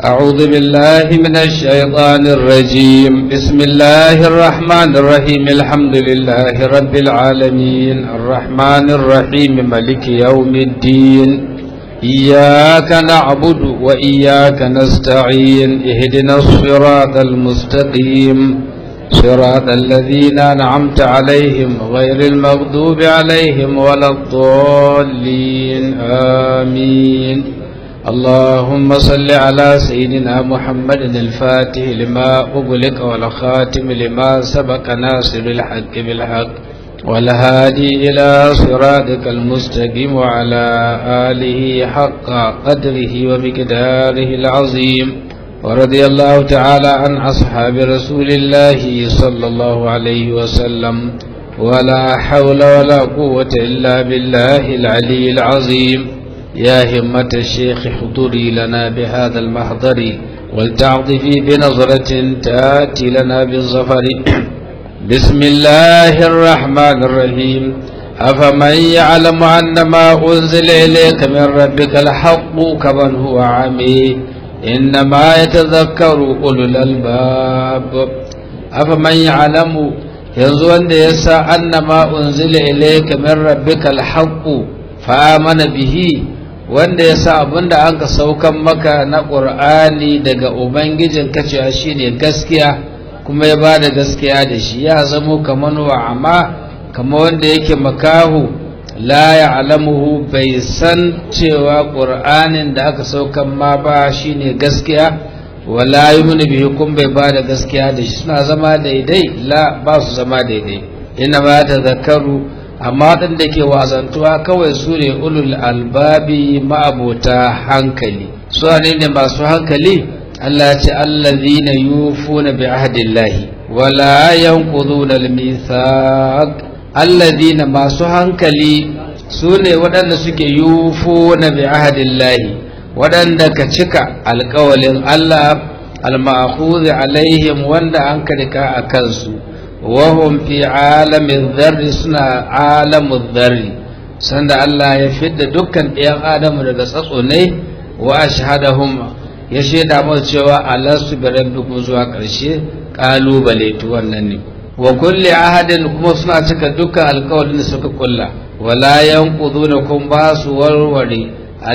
أعوذ بالله من الشيطان الرجيم بسم الله الرحمن الرحيم الحمد لله رب العالمين الرحمن الرحيم ملك يوم الدين إياك نعبد وإياك نستعين اهدنا الصراط المستقيم صراط الذين أنعمت عليهم غير المغضوب عليهم ولا الضالين آمين اللهم صل على سيدنا محمد الفاتح لما أغلق والخاتم لما سبق ناصر الحق بالحق والهادي إلى صراطك المستقيم وعلى آله حق قدره ومقداره العظيم ورضي الله تعالى عن أصحاب رسول الله صلى الله عليه وسلم ولا حول ولا قوة إلا بالله العلي العظيم يا همة الشيخ حضوري لنا بهذا المحضر ولتعطفي بنظرة تأتي لنا بالظفر بسم الله الرحمن الرحيم أفمن يعلم أن ما أنزل إليك من ربك الحق كمن هو عمي إنما يتذكر أولو الألباب أفمن يعلم ينزل يسا أن ما أنزل إليك من ربك الحق فآمن به wanda ya sa abin da an ka saukan maka na ƙur'ani daga ubangijin kacewa shi ne gaskiya kuma ya ba da gaskiya da shi ya zamo kamar wa amma kama wanda yake makahu la ya alamuhu bai san cewa ƙur'anin da aka saukan ma ba shi ne gaskiya wala yi mini biyu kun bai ba da gaskiya da shi suna zama daidai la ba su zama daidai ina ba ta zakaru amma waɗanda ke wazantuwa kawai su ne ulul albabi ma'abota hankali su ne ne masu hankali Allah ce allazina yufuna bi ahdillahi wala yanquduna al-mithaq allazina masu hankali su ne waɗanda suke yufuna bi ahdillahi waɗanda ka cika alƙawalin Allah al-ma'khudh alaihim wanda an karika a kansu wahum fi alamin zarri suna alamun zarri sanda Allah ya fidda dukkan ɗayan adamu daga tsatso ne wa ashhadahum ya shaida masu cewa alastu bi rabbikum zuwa ƙarshe ƙalubale to wannan ne wa kulli ahadin kuma suna cika dukkan alƙawarin da suka kulla wala yanquduna kun ba su warware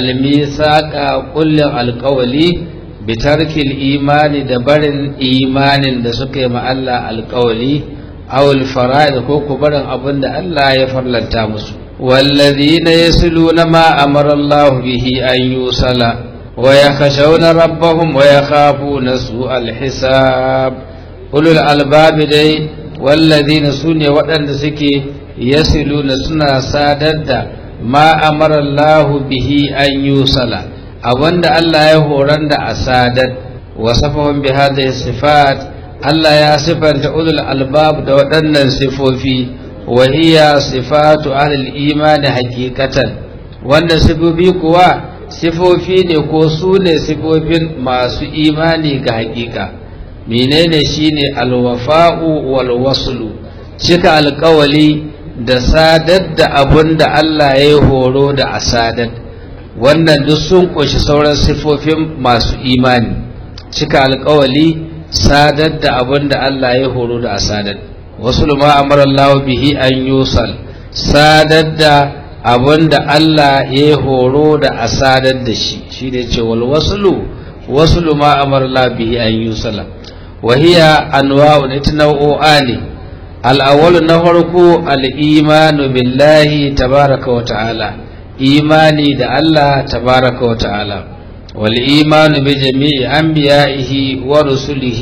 almisaqa kullin alƙawali bitarkil imani da barin imanin da suka yi ma Allah alƙawali awul fara'id ko ku barin abin da Allah ya farlanta musu wallazina yasluna ma amara Allah bihi an yusala wa yakhshawna rabbahum wa yakhafuna su'al hisab ulul albab dai wallazina sune waɗanda suke yasluna suna sadar da ma amara Allah bihi an yusala abinda Allah ya horar da asadar wasafahum bi hadhihi sifat Allah ya sifanta ulul albab da waɗannan sifofi wa hiya sifatu ahlul imani hakikatan wannan sifofi kuwa sifofi ne ko su ne sifofin masu imani ga hakika menene shine alwafa'u wal waslu cika alkawali da sadar da abun da Allah ya yi horo da asadar wannan duk sun ƙunshi sauran sifofin masu imani cika alkawali sadar da abin da Allah ya horo da a sadar wasu luma amara Allah bihi an yusal sadar da abin da Allah ya horo da a sadar da shi shi ne ce wal wasulu wasu luma amara Allah bihi an yusala wa hiya anwa'un ita nau'o'a ne al'awwalu na farko al'imanu billahi tabaraka wa ta'ala imani da Allah tabaraka wa ta'ala والإيمان بجميع أنبيائه ورسله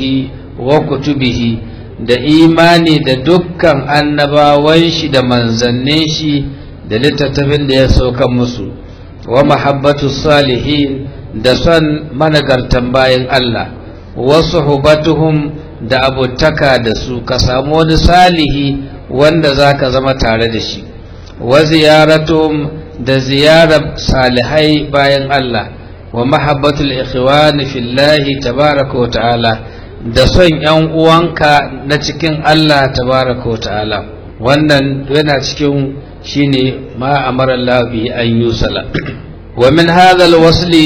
وكتبه da imani da dukkan annabawan shi da manzannin shi da littattafin da ya sauka musu wa mahabbatu salihin da son managartan bayan Allah wasu hubatuhum da abutaka da su ka samu wani salihi wanda za ka zama tare da shi wa ziyaratum da ziyarar salihai bayan Allah wa mahabbatul ikhwani fillahi tabaraka wa ta'ala da son ‘yan uwanka na cikin Allah tabaraka wa ta'ala wannan yana cikin shine ma amara Allah bi an yusala wa min hadha alwasli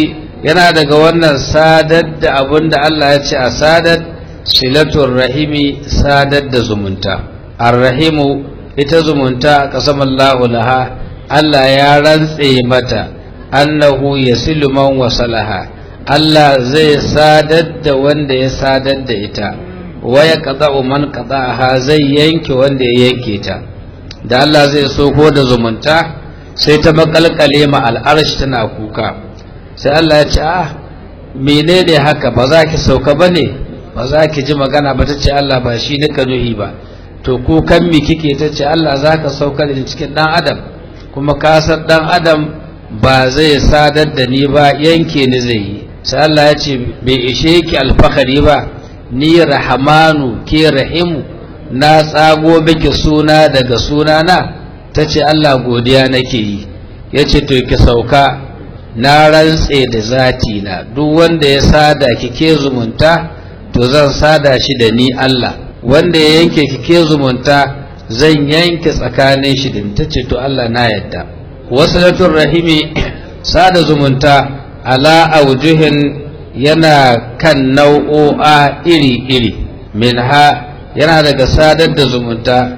yana daga wannan sadar da abin da Allah ya ce a sadar silatul rahimi sadar da zumunta arrahimu ita zumunta qasamallahu laha Allah ya rantse mata annahu yasilu man wasalaha Allah zai sadar da wanda ya sadar da ita waya qada'u man qada'aha zai yanke wanda ya yanke ta da Allah zai soko da zumunta sai ta makalkale ma al'arshi tana kuka sai Allah ya ce ah menene haka ba za ki sauka bane ba za ki ji magana ba ta ce Allah ba shi nika nuhi ba to kukan mi kike ta ce Allah za ka sauka da cikin dan adam kuma ka san dan adam ba zai sadar da ni ba yanke ni zai yi sai Allah ya ce bai ishe ki alfahari ba ni rahamanu ke rahimu na tsago miki suna daga sunana ta ce Allah godiya nake yi ya ce to ki sauka na rantse da zati na duk wanda ya sada kike zumunta to zan sada shi da ni Allah wanda ya yanke kike zumunta zan yanke tsakanin shi din ta ce to Allah na yadda wasilatul rahimi sada zumunta ala aujuhin yana kan nau'o'a iri-iri minha yana daga sadar da zumunta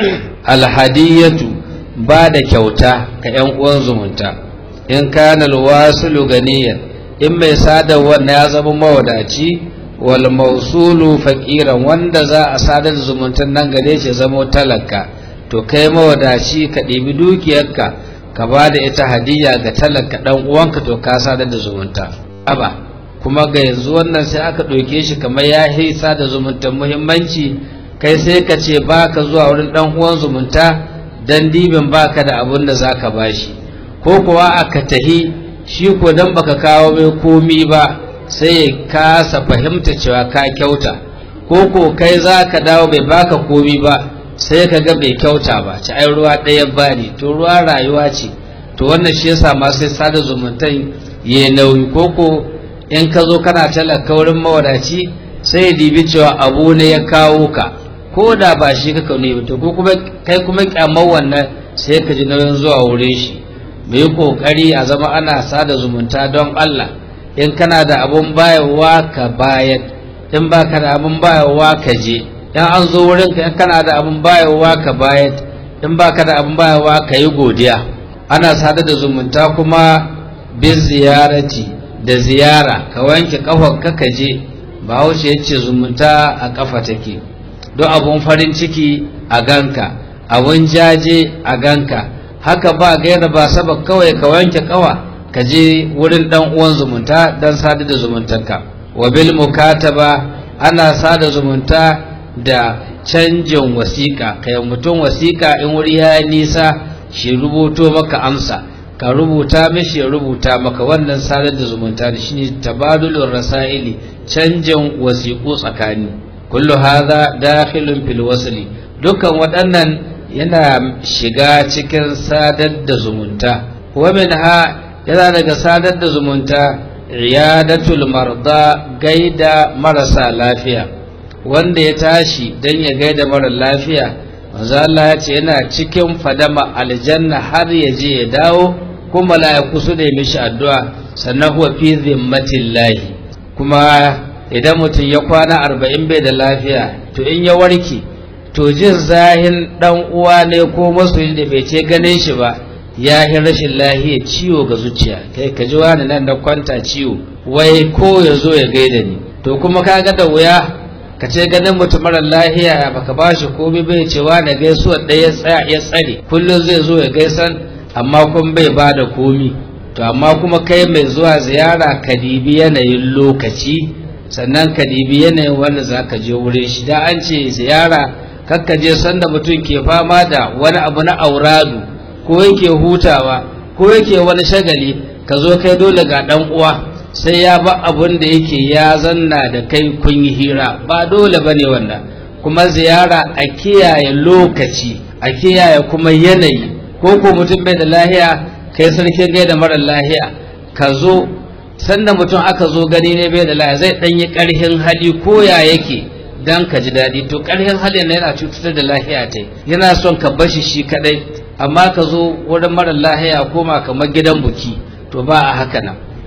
alhadiyatu ba da kyauta ga 'yan uwan zumunta in kana alwasilu ganiyan in mai sadar wannan ya zama mawadaci wal mausulu faqiran wanda za a sadar da zumuntan nan gare shi zama talaka to kai mawadaci ka ɗibi dukiyarka ka ba da ita hadiya ga talaka ɗan uwanka to ka sadar da zumunta aba kuma ga yanzu wannan sai aka ɗauke shi kamar ya hisa da zumuntan muhimmanci kai sai ka ce ba ka zuwa wurin ɗan uwan zumunta dan dibin baka da abin da zaka bashi ko kuwa aka tahi shi ko dan baka kawo mai komi ba sai ya kasa fahimta cewa ka kyauta ko ko kai zaka dawo bai baka komi ba sai ka ga bai kyauta ba ci ai ruwa ɗaya bani to ruwa rayuwa ce to wannan shi yasa ma sai sada zumuntan ya nauyi ko ko in ka zo kana talaka wurin mawadaci sai ya dibi cewa abu ne ya kawo ka ko da ba shi kaka ne ba to ko kuma kai kuma kyamar wannan sai ka ji nauyin zuwa wurin shi mu yi kokari a zama ana sada zumunta don Allah in kana da abun bayarwa ka bayar in baka da abun bayarwa ka je in an zo wurin ka in kana da abun bayarwa ka bayar in baka da abun bayarwa ka yi godiya ana sada da zumunta kuma bin ziyarati da ziyara ka wanke kafar ka ka je bahaushe ya ce zumunta a kafa take don abun farin ciki a ganka abun jaje a ganka haka ba gaira ba saba kawai ka wanke kawa ka je wurin dan uwan zumunta dan sada da zumuntanka wa bil mukataba ana sada zumunta da canjin wasiƙa kai mutum wasiƙa in wuri ya nisa shi rubuto maka amsa ka rubuta mishi ya rubuta maka wannan sadar da zumunta da shine tabadulur rasaili canjin wasiƙu tsakani kullu hadha dakhilun fil wasli dukkan waɗannan yana shiga cikin sadar da zumunta wa minha yana daga sadar da zumunta iyadatul marda gaida marasa lafiya wanda ya tashi dan ya gaida mara lafiya manzo Allah ya ce yana cikin fadama aljanna har ya je ya dawo kuma mala'iku su da mishi addu'a sannan huwa fi zimmatillahi kuma idan mutum ya kwana arba'in bai da lafiya to in ya warke to jin zahin dan uwa ne ko masoyi da bai ce ganin shi ba ya yi rashin lahiya ciwo ga zuciya kai ka ji wani nan da kwanta ciwo wai ko ya zo ya gaida ni to kuma ka ga da wuya ka ce ganin mutum mara lahiya baka ba shi komai bai ce wani gaisuwa ɗaya ya tsare kullum zai zo ya gaisan amma kun bai ba da komi to amma kuma kai mai zuwa ziyara ka dibi yanayin lokaci sannan ka dibi yanayin wanda za ka je wurin shi da an ce ziyara kakka je sanda mutum ke fama da wani abu na auradu ko yake hutawa ko yake wani shagali ka zo kai dole ga dan uwa sai ya ba abun da yake ya zanna da kai kun yi hira ba dole bane wannan kuma ziyara a kiyaye lokaci a kiyaye kuma yanayi ko ko mutum bai da lahiya kai sarkin gai da mara lahiya ka zo sanda mutum aka zo gani ne bai da lahiya zai dan yi karhin hali ko ya yake dan ka ji daɗi to karhin hali na yana cutar da lahiya ta yana son ka bashi shi kadai amma ka zo wurin mara lahiya koma kamar gidan buki to ba a haka nan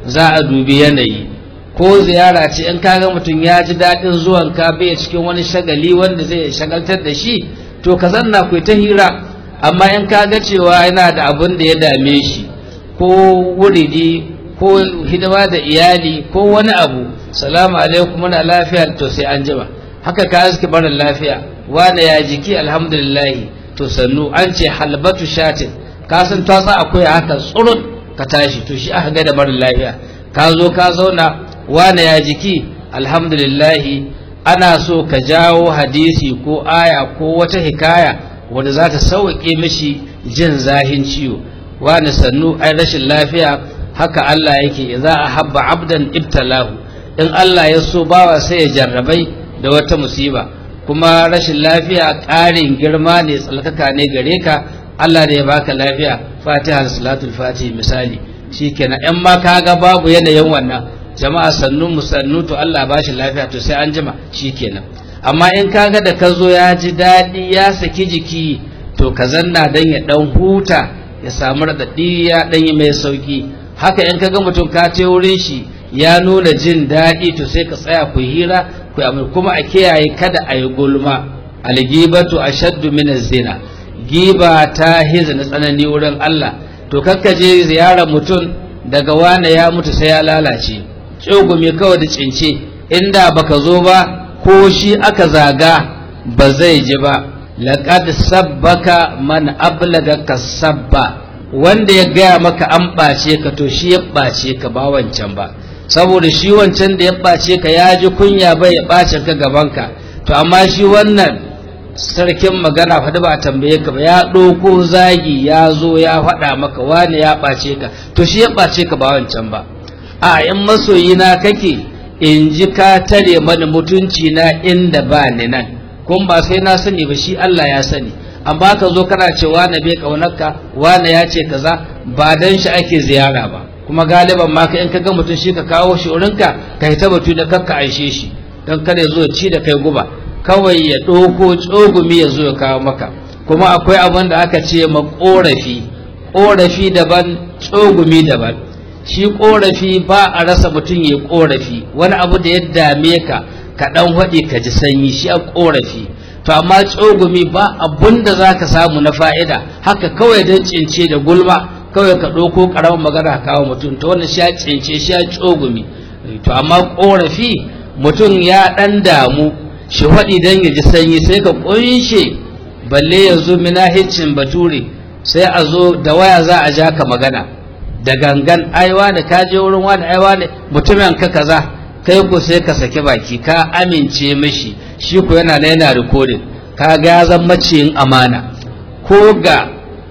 za a dubi yanayi ko ziyara ce in kaga mutum ya ji daɗin zuwan ka bai cikin wani shagali wanda zai shagaltar da shi to ka zanna ku ta hira amma in kaga cewa yana da abin da ya dame shi ko wuridi ko hidima da iyali ko wani abu salamu alaikum muna lafiya to sai an jima haka ka aski barin lafiya wane ya jiki alhamdulillahi to sannu an ce halbatu shatin ka san tatsa akwai haka tsurut ka tashi to shi aka ga da barin lafiya ka zo ka zauna wane ya jiki alhamdulillahi ana so ka jawo hadisi ko aya ko wata hikaya wanda za ta sauƙe mishi jin zahin ciwo wane sannu ai rashin lafiya haka Allah yake idza ahabba abdan ibtalahu in Allah ya so bawa sai ya jarrabai da wata musiba kuma rashin lafiya ƙarin girma ne tsalkaka ne gare ka Allah da ya baka lafiya fatiha salatul fatihi misali shikenan in ma kaga babu yanayin wannan jama'a sannu musannu to Allah ba shi lafiya to sai an jima shikenan amma in kaga da ka zo ya ji daɗi ya saki jiki to ka zanna dan ya dan huta ya samu raɗaɗi ya dan yi mai sauki haka in kaga mutum ka te wurin shi ya nuna jin daɗi to sai ka tsaya ku hira ku yi kuma a kiyaye kada a yi gulma algibatu ashaddu min zina giba ta hiza na tsanani wurin Allah to kakka je ziyarar mutum daga wane ya mutu sai ya lalace tsogumi kawai da cince inda baka zo ba ko shi aka zaga ba zai ji ba laqad sabbaka man ablagaka sabba wanda ya gaya maka an ɓace ka to shi ya ɓace ka ba wancan ba saboda shi wancan da ya ɓace ka ya ji kunya bai ya ɓace ka gabanka to amma shi wannan sarkin magana faɗi ba a tambaye ka ba ya ɗauko zagi ya zo ya faɗa maka wani ya ɓace ka to shi ya ɓace ka ba wancan ba a in masoyina kake in ji ka tare mani mutunci na inda ba ni nan kun ba sai na sani ba shi Allah ya sani amma ka zo kana ce wane bai kaunarka wane ya ce kaza ba dan shi ake ziyara ba kuma galiban ma ka in ka ga mutum shi ka kawo shi wurinka ka yi batu da kanka aishe shi don kada ya zo ya ci da kai guba kawai ya ɗauko tsogumi ya zo ya kawo maka kuma akwai abin da aka ce ma ƙorafi ƙorafi daban tsogumi daban shi ƙorafi ba a rasa mutum ya ƙorafi wani abu da ya dame ka ka ɗan haɗe ka ji sanyi shi a ƙorafi to amma tsogumi ba abun da za ka samu na fa'ida haka kawai don cince da gulma kawai ka ɗauko ƙaramin magana kawo mutum ta wannan sha cince sha tsogumi to amma ƙorafi mutum ya ɗan damu shi faɗi don ya ji sanyi sai ka ƙunshe balle yanzu minahicin bature sai a zo da waya za a ja ka magana da gangan aiwa da ka je wurin wani aiwa ne mutumin ka kaza kai ko sai ka saki baki ka amince mishi shi ko yana na yana rikodin ka ga ya zama maciyin amana ko ga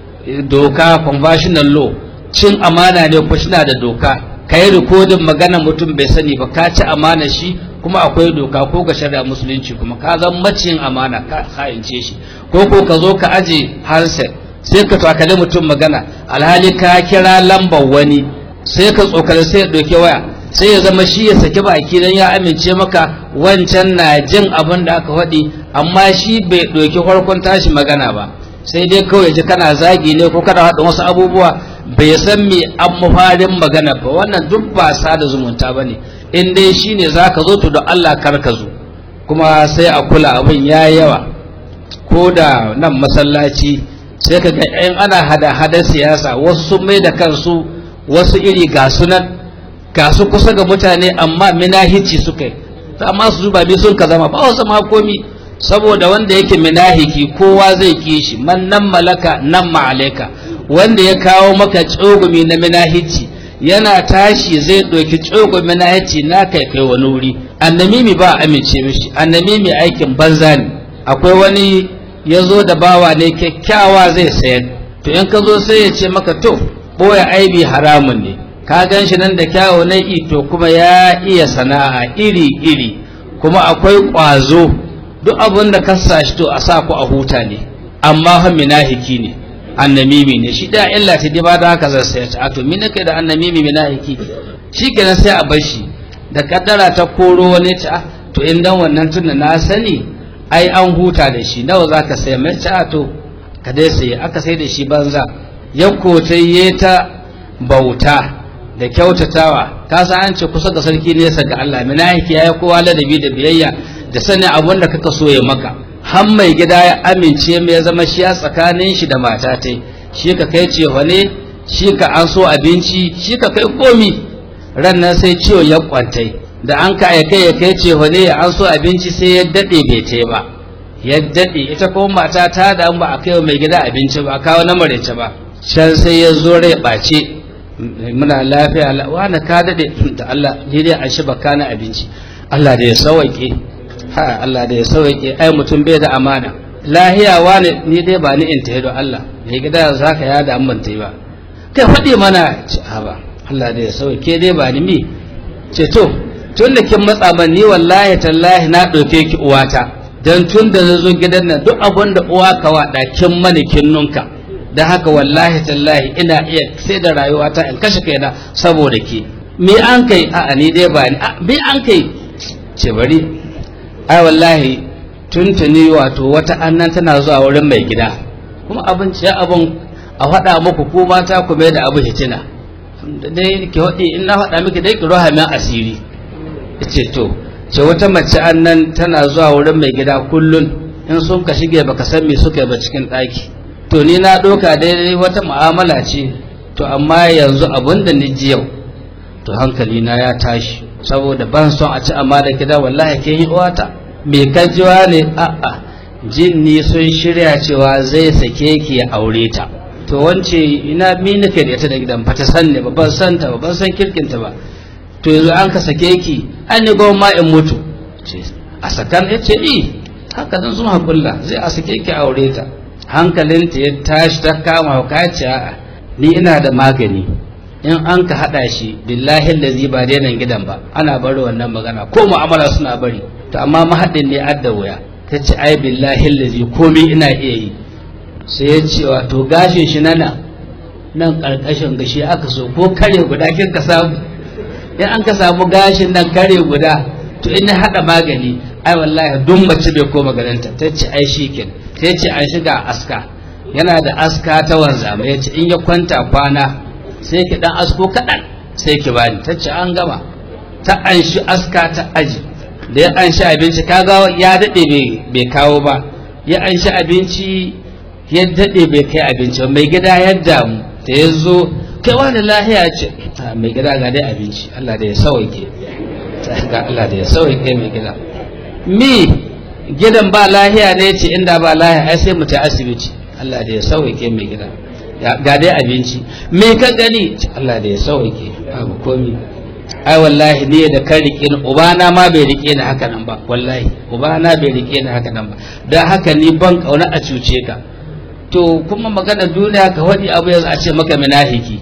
doka conventional law cin amana ne ko shi da doka ka yi rikodin magana mutum bai sani ba ka ci amana shi kuma akwai doka ko ga shari'a musulunci kuma ka zama maciyin amana ka hayince shi ko ko ka zo ka aje handset sai ka takali mutum magana alhali ka kira lambar wani sai ka tsokali sai ya ɗauki waya sai ya zama shi ya saki baki don ya amince maka wancan na jin abin da aka faɗi amma shi bai ɗauki farkon tashi magana ba sai dai kawai ji kana zagi ne ko kana haɗa wasu abubuwa bai san me an mafarin magana ba wannan duk ba sada zumunta ba ne in dai shi ne za ka zo to da Allah kar ka zo kuma sai a kula abin ya yawa ko da nan masallaci sai ka ga in ana hada-hada siyasa wasu sun mai da kansu wasu iri ga sunan ga su kusa ga mutane amma minahici suka yi amma su zuba bi sun ka zama ba wasu ma komi saboda wanda yake minahiki kowa zai ki shi man nan malaka nan ma'alaika wanda ya kawo maka tsogumi na minahici yana tashi zai ɗauki tsogumi minahici na kai kai wani wuri annamimi ba amince mishi annamimi aikin banza ne akwai wani ya zo da bawa ne kyakkyawa zai sayar to in ka zo sai ya ce maka to ɓoye aibi haramun ne ka gan shi nan da kyawo na ito kuma ya iya sana'a iri-iri kuma akwai ƙwazo duk abin da ka shi to a sa ku a huta ne amma fa minahiki ne annamimi ne shi da illa ta ba da haka zai sayar ta to min nake da annamimi minahiki shi kenan sai a bar shi da kaddara ta koro wani ta to in dan wannan tunda na sani ai an huta da shi nawa zaka sai mai ta to ka dai sai aka sai da shi banza ya kotaye ta bauta da kyautatawa ka san an ce kusa ga sarki nesa ga Allah minahiki yayi kowa ladabi da biyayya da sanin abun da kaka so ya maka har mai gida ya amince mai zama shi ya tsakanin shi da mata ta shi ka kai ce wane shi ka an so abinci shi ka kai komi ran nan sai ciwo ya kwantai da an ka kai ya kai ce wane ya an so abinci sai ya dade bai te ba ya dade ita kuma mata ta da ba a kai mai gida abinci ba a kawo na marece ba can sai ya zo rai ɓace muna lafiya wani ka daɗe da Allah ni dai an shi baka na abinci Allah da ya sauwaƙe ha Allah da ya sauwaƙe ai mutum bai da amana lahiya wani ni dai ba ni in ta don Allah mai gida za ka yada an ban ta yi ba kai faɗi mana ce ha ba Allah da ya sauwaƙe dai ba ni mi ce to tun da kin matsa ban ni wallahi tallahi na ɗauke ki uwata dan tun da na zo gidan nan duk abin da uwa ka waɗa kin mani kin nunka da haka wallahi tallahi ina iya sai da rayuwata in kashe kaina saboda ke me an kai a ni dai ba ni me an kai ce bari ai wallahi tuntuni wato wata annan tana zuwa wurin mai gida kuma abin ce abin a faɗa muku ko mata ku mai da abu hitina dai ki haɗi in na faɗa miki dai ki roha min asiri ce to ce wata mace annan tana zuwa wurin mai gida kullun in sun ka shige baka san me suka yi ba cikin ɗaki to ni na ɗauka daidai wata mu'amala ce to amma yanzu abin da ni ji yau to hankali na ya tashi saboda ban son a ci amma da gida wallahi ke yi uwata me ka jiwa ne a'a jin ni sun shirya cewa zai sake ki ya aure ta to wance ina mi nake da ita da gidan ba ta san ne ba ban san ta ba ban san kirkinta ba to yanzu an ka sake ki an ni goma in mutu a sakan ya ce i haka zan zuwa kulla zai a sake ki aure ta hankalinta ya tashi ta kama kaci a ni ina da magani in an ka haɗa shi billahi lazi ba nan gidan ba ana bari wannan magana ko mu'amala suna bari to amma mahaɗin ne adda wuya ta ce ai billahi lazi komai ina iya yi sai ya ce wato gashin shi nana nan ƙarƙashin gashi aka so ko kare guda kin ka samu in an ka samu gashin nan kare guda to in na haɗa magani ai wallahi duk mace bai koma ganinta ta ce ai shi kenan sai ce an shiga aska yana da aska ta wanzama ya ce in ya kwanta kwana sai ki dan asko kaɗan sai ki bani ta ce an gama ta an shi aska ta aji da ya an shi abinci kaga ya daɗe bai kawo ba ya an shi abinci ya daɗe bai kai abinci ba mai gida ya damu da ya zo kai wani lahiya ce mai gida ga dai abinci Allah da ya sauke Allah da ya sauke mai gida mi gidan ba lahiya ne ce inda ba lahiya ai sai mu ta asibiti Allah da ya sauke mai gida ga dai abinci me ka gani Allah da ya sauke babu komi ai wallahi ne da kan rike ni ubana ma bai rike ni haka nan ba wallahi ubana bai rike ni haka nan ba dan haka ni ban kauna a cuce ka to kuma magana duniya ka wadi abu yanzu a ce maka minahiki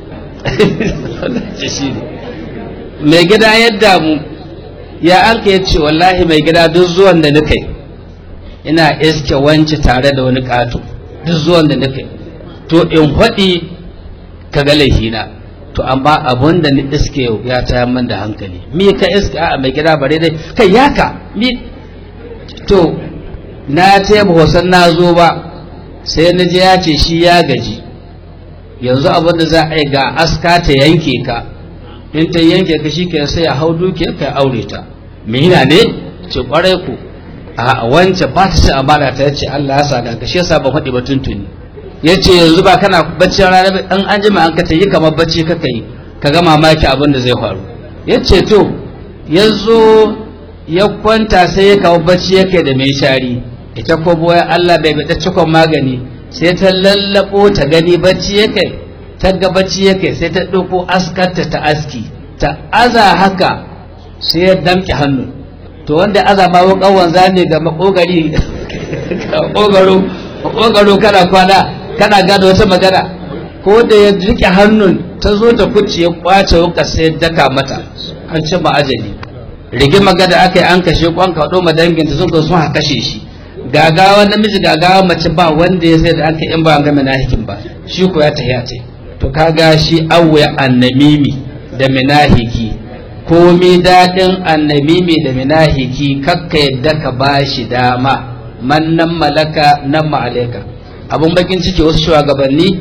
mai gida yadda mu ya an ka ce wallahi mai gida duk zuwan da nika ina iske wance tare da wani ƙato duk zuwan da nika to in faɗi ka ga laifina to amma abun da ni iske yau ya tayar min da hankali mi ka iske a mai gida bare dai kai yaka mi to na ce ba wasan na zo ba sai na je ya ce shi ya gaji yanzu abin da za a yi ga aska ta yanke ka in ta yanke ka shi ke sai a hau dukiyar ka aure ta mina ne ce kwarai ku a wancan ba ta ce amana ta yace Allah ya sa ga shi yasa ban faɗi ba tuntuni yace yanzu ba kana bacci rana ba dan an jima an ka tayi kamar bacci kaka yi ka ga mamaki abin da zai faru yace to yanzu ya kwanta sai ya kawo bacci yake da mai shari ita ko boye Allah bai bada cikon magani sai ta lallabo ta gani bacci yake ta ga bacci yake sai ta ɗauko askarta ta aski ta aza haka sai ya damƙe hannu to wanda aza ma wukan wanza ne ga makogari makogaro makogaro kana kwana kana gada wata magana ko da ya rike hannun ta zo ta kuce ya kwace wuka sai daka mata an ci ma'ajali rigima gada aka yi an kashe kwan kaɗo ma danginta sun ka sun kashe shi gagawa namiji gagawa mace ba wanda ya sai da an ka in ba an gama nahikin ba shi ko ya tahiya ta to kaga shi awya annamimi da minahiki komi daɗin annamimi da minahiki kakka yadda ka ba shi dama man nan malaka nan ma'alaika abun bakin ciki wasu shugabanni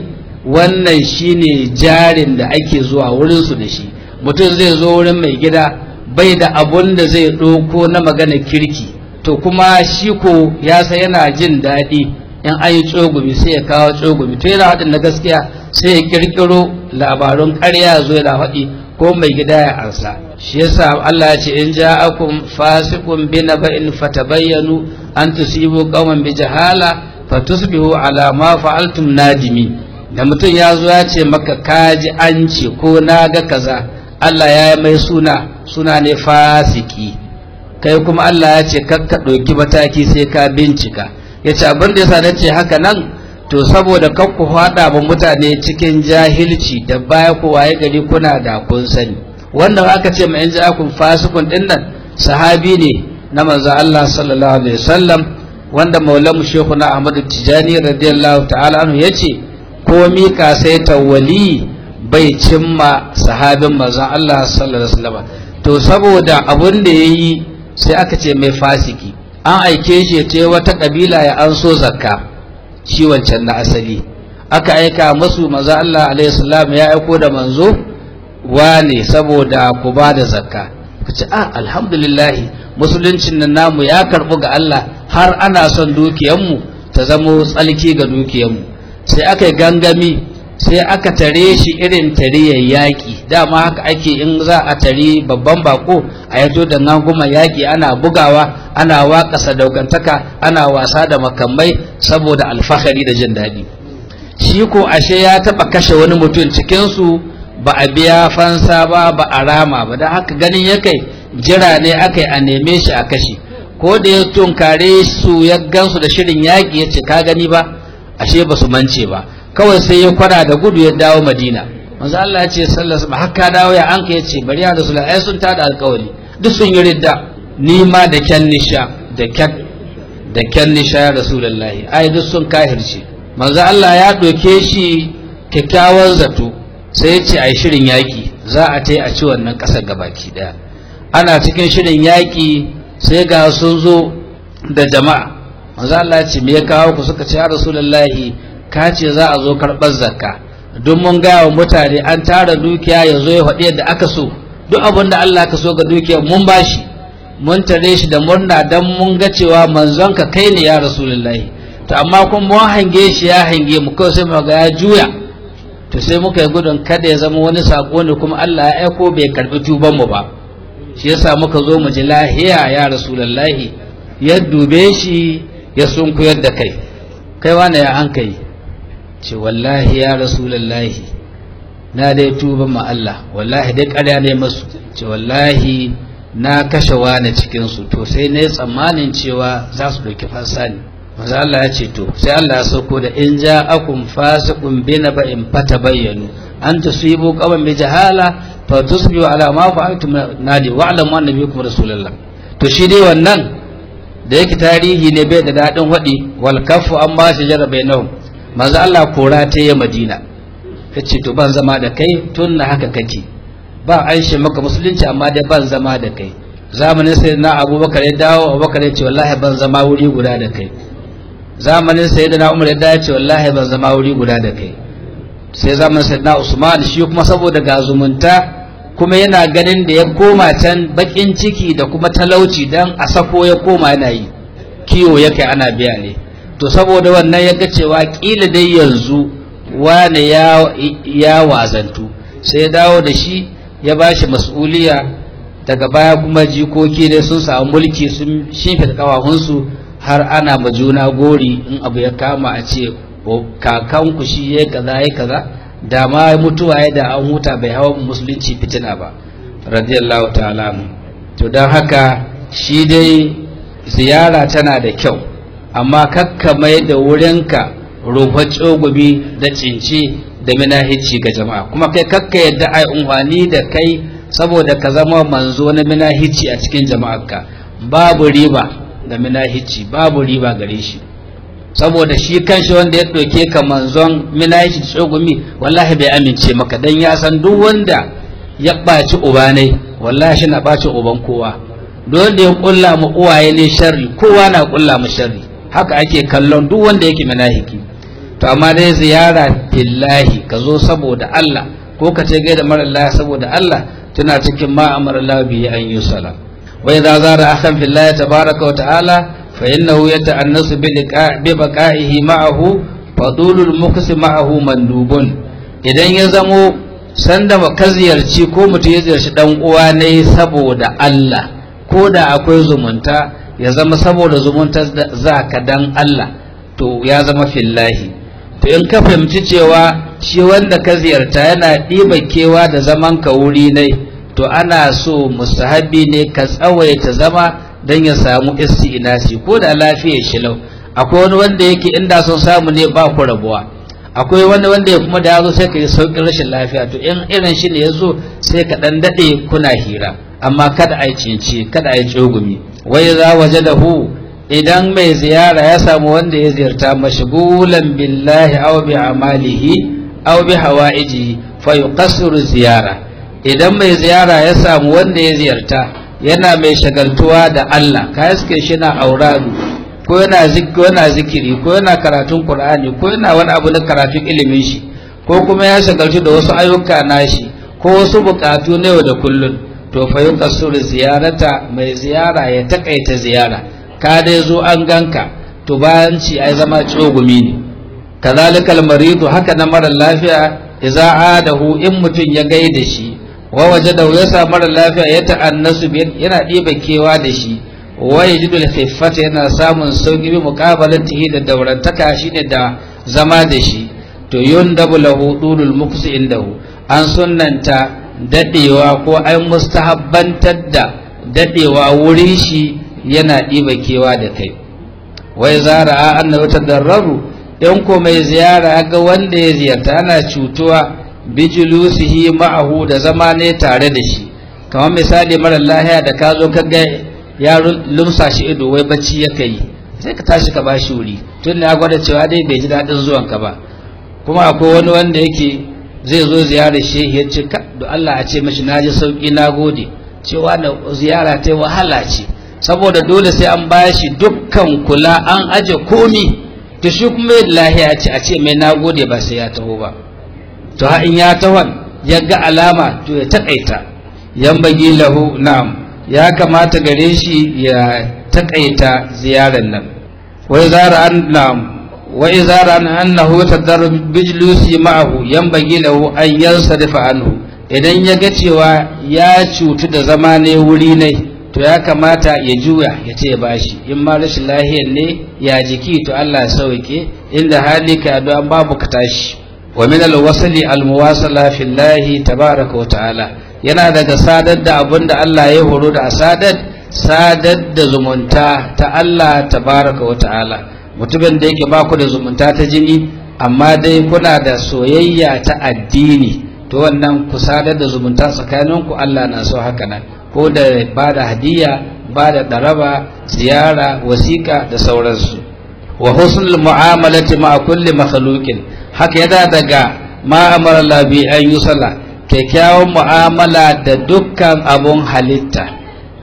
wannan shine jarin da ake zuwa wurinsu da shi mutum zai zo wurin mai gida bai da abun da zai ɗauko na magana kirki to kuma shi ko ya san yana jin daɗi in an yi tsogumi sai ya kawo tsogumi to yana haɗin na gaskiya sai ya ƙirƙiro labarun ƙarya zo yana faɗi ko mai gida ya ansa shi yasa Allah ya ce in ja'akum fasiqun bi naba'in fatabayyanu an tusibu qauman bi jahala fatusbihu ala ma fa'altum nadimi da mutum ya zo ya ce maka kaji an ce ko na ga kaza Allah ya yi mai suna suna ne fasiki kai kuma Allah ya ce kakka ɗauki mataki sai ka bincika ya ce abin da yasa na ce haka nan to saboda kan ku faɗa ba mutane cikin jahilci da baya ku waye gari kuna da kun sani wannan aka ce ma in ji akun fasikun din nan sahabi ne na manzo Allah sallallahu alaihi wasallam wanda maulamu shehu na Ahmadu Tijani radiyallahu ta'ala anhu yace komi ka sai tawali bai cimma sahabin manzon Allah sallallahu alaihi wasallam to saboda abun da yayi sai aka ce mai fasiki an aike shi ce wata kabila ya an so zakka shi wancan na asali aka aika musu manzo Allah alaihi salam ya aiko da manzo wane saboda ku ba da zakka kace ah alhamdulillah musuluncin nan namu ya karbu ga Allah har ana son dukiyanmu ta zamo tsalki ga dukiyanmu sai aka yi gangami sai aka tare shi irin tariyar yaƙi dama haka ake in za a tari babban bako a yato da ganguma yaƙi ana bugawa ana waƙa sadaukantaka ana wasa da makamai saboda alfahari da jin daɗi shi ko ashe ya taɓa kashe wani mutum cikinsu ba a biya fansa ba ba a rama ba da haka ganin ya kai jira ne aka yi a neme shi a kashe ko da ya tunkare su ya gansu da shirin yaƙi ya ce ka gani ba ashe ba su mance ba kawai sai ya kwana da gudu ya dawo madina manzo Allah ya ce sallallahu alaihi haka dawo ya anka ya ce bari ya rasul ai sun tada alƙawari duk sun yi ridda ni ma da kyan nisha da kyan da kyan nisha ya rasulullahi ai duk sun kahirce manzo Allah ya doke shi kyakkyawan zato sai ya ce ai shirin yaki za a tai a ci wannan ƙasar gabaki daya ana cikin shirin yaki sai ga sun zo da jama'a manzo Allah ya ce me ya kawo ku suka ce ya rasulullahi ka ce za a zo karɓar zakka don mun gaya wa mutane an tara dukiya ya zo ya faɗi yadda aka so duk abin da Allah ka so ga dukiya mun bashi mun tare shi da murna don mun ga cewa manzon ka kai ne ya rasulullahi to amma kun mun hange shi ya hange mu kawai sai mu ga ya juya to sai muka yi gudun kada ya zama wani sako ne kuma Allah ya aiko bai karɓi tuban mu ba shi yasa muka zo mu ji lahiya ya rasulullahi ya dube shi ya sunkuyar da kai kai wane ya an kai ce wallahi ya rasulallahi na dai tuba ma Allah wallahi dai ƙarya ne masu ce wallahi na kashe wani cikinsu to sai na yi tsammanin cewa za su ɗauki fansa ne maza Allah ya ce to sai Allah ya sauko da in ja akun fasiqun bi naba'in fatabayyanu an tusibu qawman bi jahala fa tusbihu ala ma fa'altum nadi wa'lamu anna bikum rasulullah to shi dai wannan da yake tarihi ne bai da daɗin waɗi wal kafu an ba shi jarabai nau manzo Allah kora ta yi madina ya ce to ban zama da kai tun na haka kake ba an shi maka musulunci amma dai ban zama da kai zamanin sai na abubakar ya dawo abubakar ya ce wallahi ban zama wuri guda da kai zamanin sai na umar ya dawo ya ce wallahi ban zama wuri guda da kai sai zamanin sai na usman shi kuma saboda ga zumunta kuma yana ganin da ya koma can bakin ciki da kuma talauci dan a sako ya koma yana yi kiwo yake ana biya ne to saboda wannan ya ga cewa kila dai yanzu wane ya ya wazantu sai ya dawo da shi ya bashi mas'uliya daga baya kuma jikoki dai sun samu mulki sun shimfe kawahunsu har ana ma juna gori in abu ya kama a ce kakanku shi ya kaza ya kaza da ma mutuwa ya da an huta bai hawa musulunci fitina ba radiyallahu ta'ala to don haka shi dai ziyara tana da kyau amma kakka mai da wurinka rufa tsogobi da cinci da minahici ga jama'a kuma kai kakka yadda ai unhwani da kai saboda ka zama manzo na minahici a cikin jama'arka babu riba da minahici babu riba gare shi saboda shi kanshi wanda ya ɗauke ka manzon minahici da tsogumi wallahi bai amince maka dan ya san duk wanda ya ɓaci uba ne wallahi shi na ɓaci uban kowa don da ya ƙulla mu uwaye ne sharri kowa na ƙulla mu sharri haka ake kallon duk wanda yake manahiki to amma dai ziyara fillahi ka zo saboda Allah ko ka ce gaida mara Allah saboda Allah tana cikin ma amara Allah bi an yusala wa idza zara akhan fillahi tabaraka wa ta'ala fa innahu yata'annasu bi liqa bi baqa'ihi ma'ahu fadulul muqsi ma'ahu mandubun idan ya zamo sanda ka ziyarci ko mutum ya ziyarci dan uwa ne saboda Allah ko da akwai zumunta ya zama saboda zumunta za ka dan Allah to ya zama fillahi to in ka fahimci cewa shi wanda ka ziyarta yana ɗiba kewa da zaman ka wuri ne to ana so mustahabi ne ka tsawaita zama don ya samu isti'inasi ko da lafiyar shi lau akwai wani wanda yake inda sun samu ne ba ku rabuwa akwai wani wanda ya kuma da ya zo sai ka yi sauƙin rashin lafiya to in irin shi ne ya zo sai ka ɗan daɗe kuna hira amma kada a yi cinci kada a yi tsogumi wai za waje da hu idan mai ziyara ya samu wanda ya ziyarta mashgulan billahi aw bi amalihi aw bi hawaijihi fa yuqassiru ziyara idan mai ziyara ya samu wanda ya ziyarta yana mai shagaltuwa da Allah ka iske shi na auradu ko yana yana zikiri ko yana karatun Qur'ani ko yana wani abu na karatun ilimin shi ko kuma ya shagaltu da wasu ayyuka nashi ko wasu bukatu na yau da kullun to fa yuqassiru ziyarata mai ziyara ya takaita ziyara ka dai zo an ganka to bayan ci ai zama tsogumi ne kazalikal maridu haka na mara lafiya idza adahu in mutun ya gaida shi wa wajadahu ya sa mara lafiya ya ta'annasu yana diba kewa da shi wa yajidu al-khiffata yana samun sauki bi muqabalatihi da daurantaka shine da zama da shi to yundabu lahu dulul muqsi indahu an sunnanta dadewa ko an mustahabbantar da dadewa wurin shi yana ɗiba kewa da kai wai zara a annabi tadarraru in ko mai ziyara ga wanda ya ziyarta ana cutuwa bijulusihi ma'ahu da zama ne tare da shi kamar misali mara lahiya da ka zo kaga ya lumsa shi ido wai bacci ya kai sai ka tashi ka bashi wuri tun ya gwada cewa dai bai ji daɗin zuwan ka ba kuma akwai wani wanda yake zai zo ziyarar shehi ya ce ka da Allah a ce mashi na ji sauƙi na gode cewa da ziyara ta wahala ce saboda dole sai an bashi dukkan kula an aje komi to shi kuma lahiya ce a ce mai nagode ba sai ya taho ba to ha in ya taho ya ga alama to ya takaita yan bagi lahu na'am ya kamata gare shi ya takaita ziyarar nan wai zara an na'am wa izara an annahu tadarru bijlusi ma'ahu yan bagi lahu an yansarifa anhu idan ya ga cewa ya cutu da zama ne wuri ne to ya kamata ya juya ya ce ya bashi in ma rashin lahiyar ne ya jiki to Allah ya sauke inda hali ka addu'a babu ka tashi wa min al-wasli al-muwasala fillahi tabaraka wa ta'ala yana daga sadar da abin da Allah ya horo da sadar sadar da zumunta ta Allah tabaraka wa ta'ala mutumin da yake baku da zumunta ta jini amma dai kuna da soyayya ta addini to wannan ku sadar da zumunta tsakaninku Allah na so haka nan ko da ba da hadiya ba da ɗaraba ziyara wasiƙa da sauransu wa husnul mu'amalati ma kulli makhluqin haka yana daga ma amara Allah bi an yusalla kyakkyawan mu'amala da dukkan abun halitta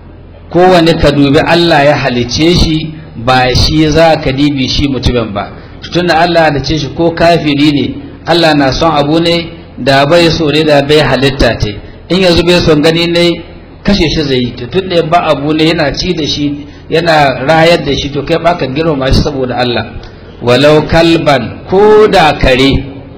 kowane ka dubi Allah ya halice shi ba shi za ka dibi shi mutumin ba tunda Allah halice shi ko kafiri ne Allah na son abu ne da bai so ne da bai halitta te in yanzu bai son gani ne kashe shi zai yi tun da ba abu ne yana ci da shi yana rayar da shi to kai baka girmama shi saboda Allah walau kalban ko da kare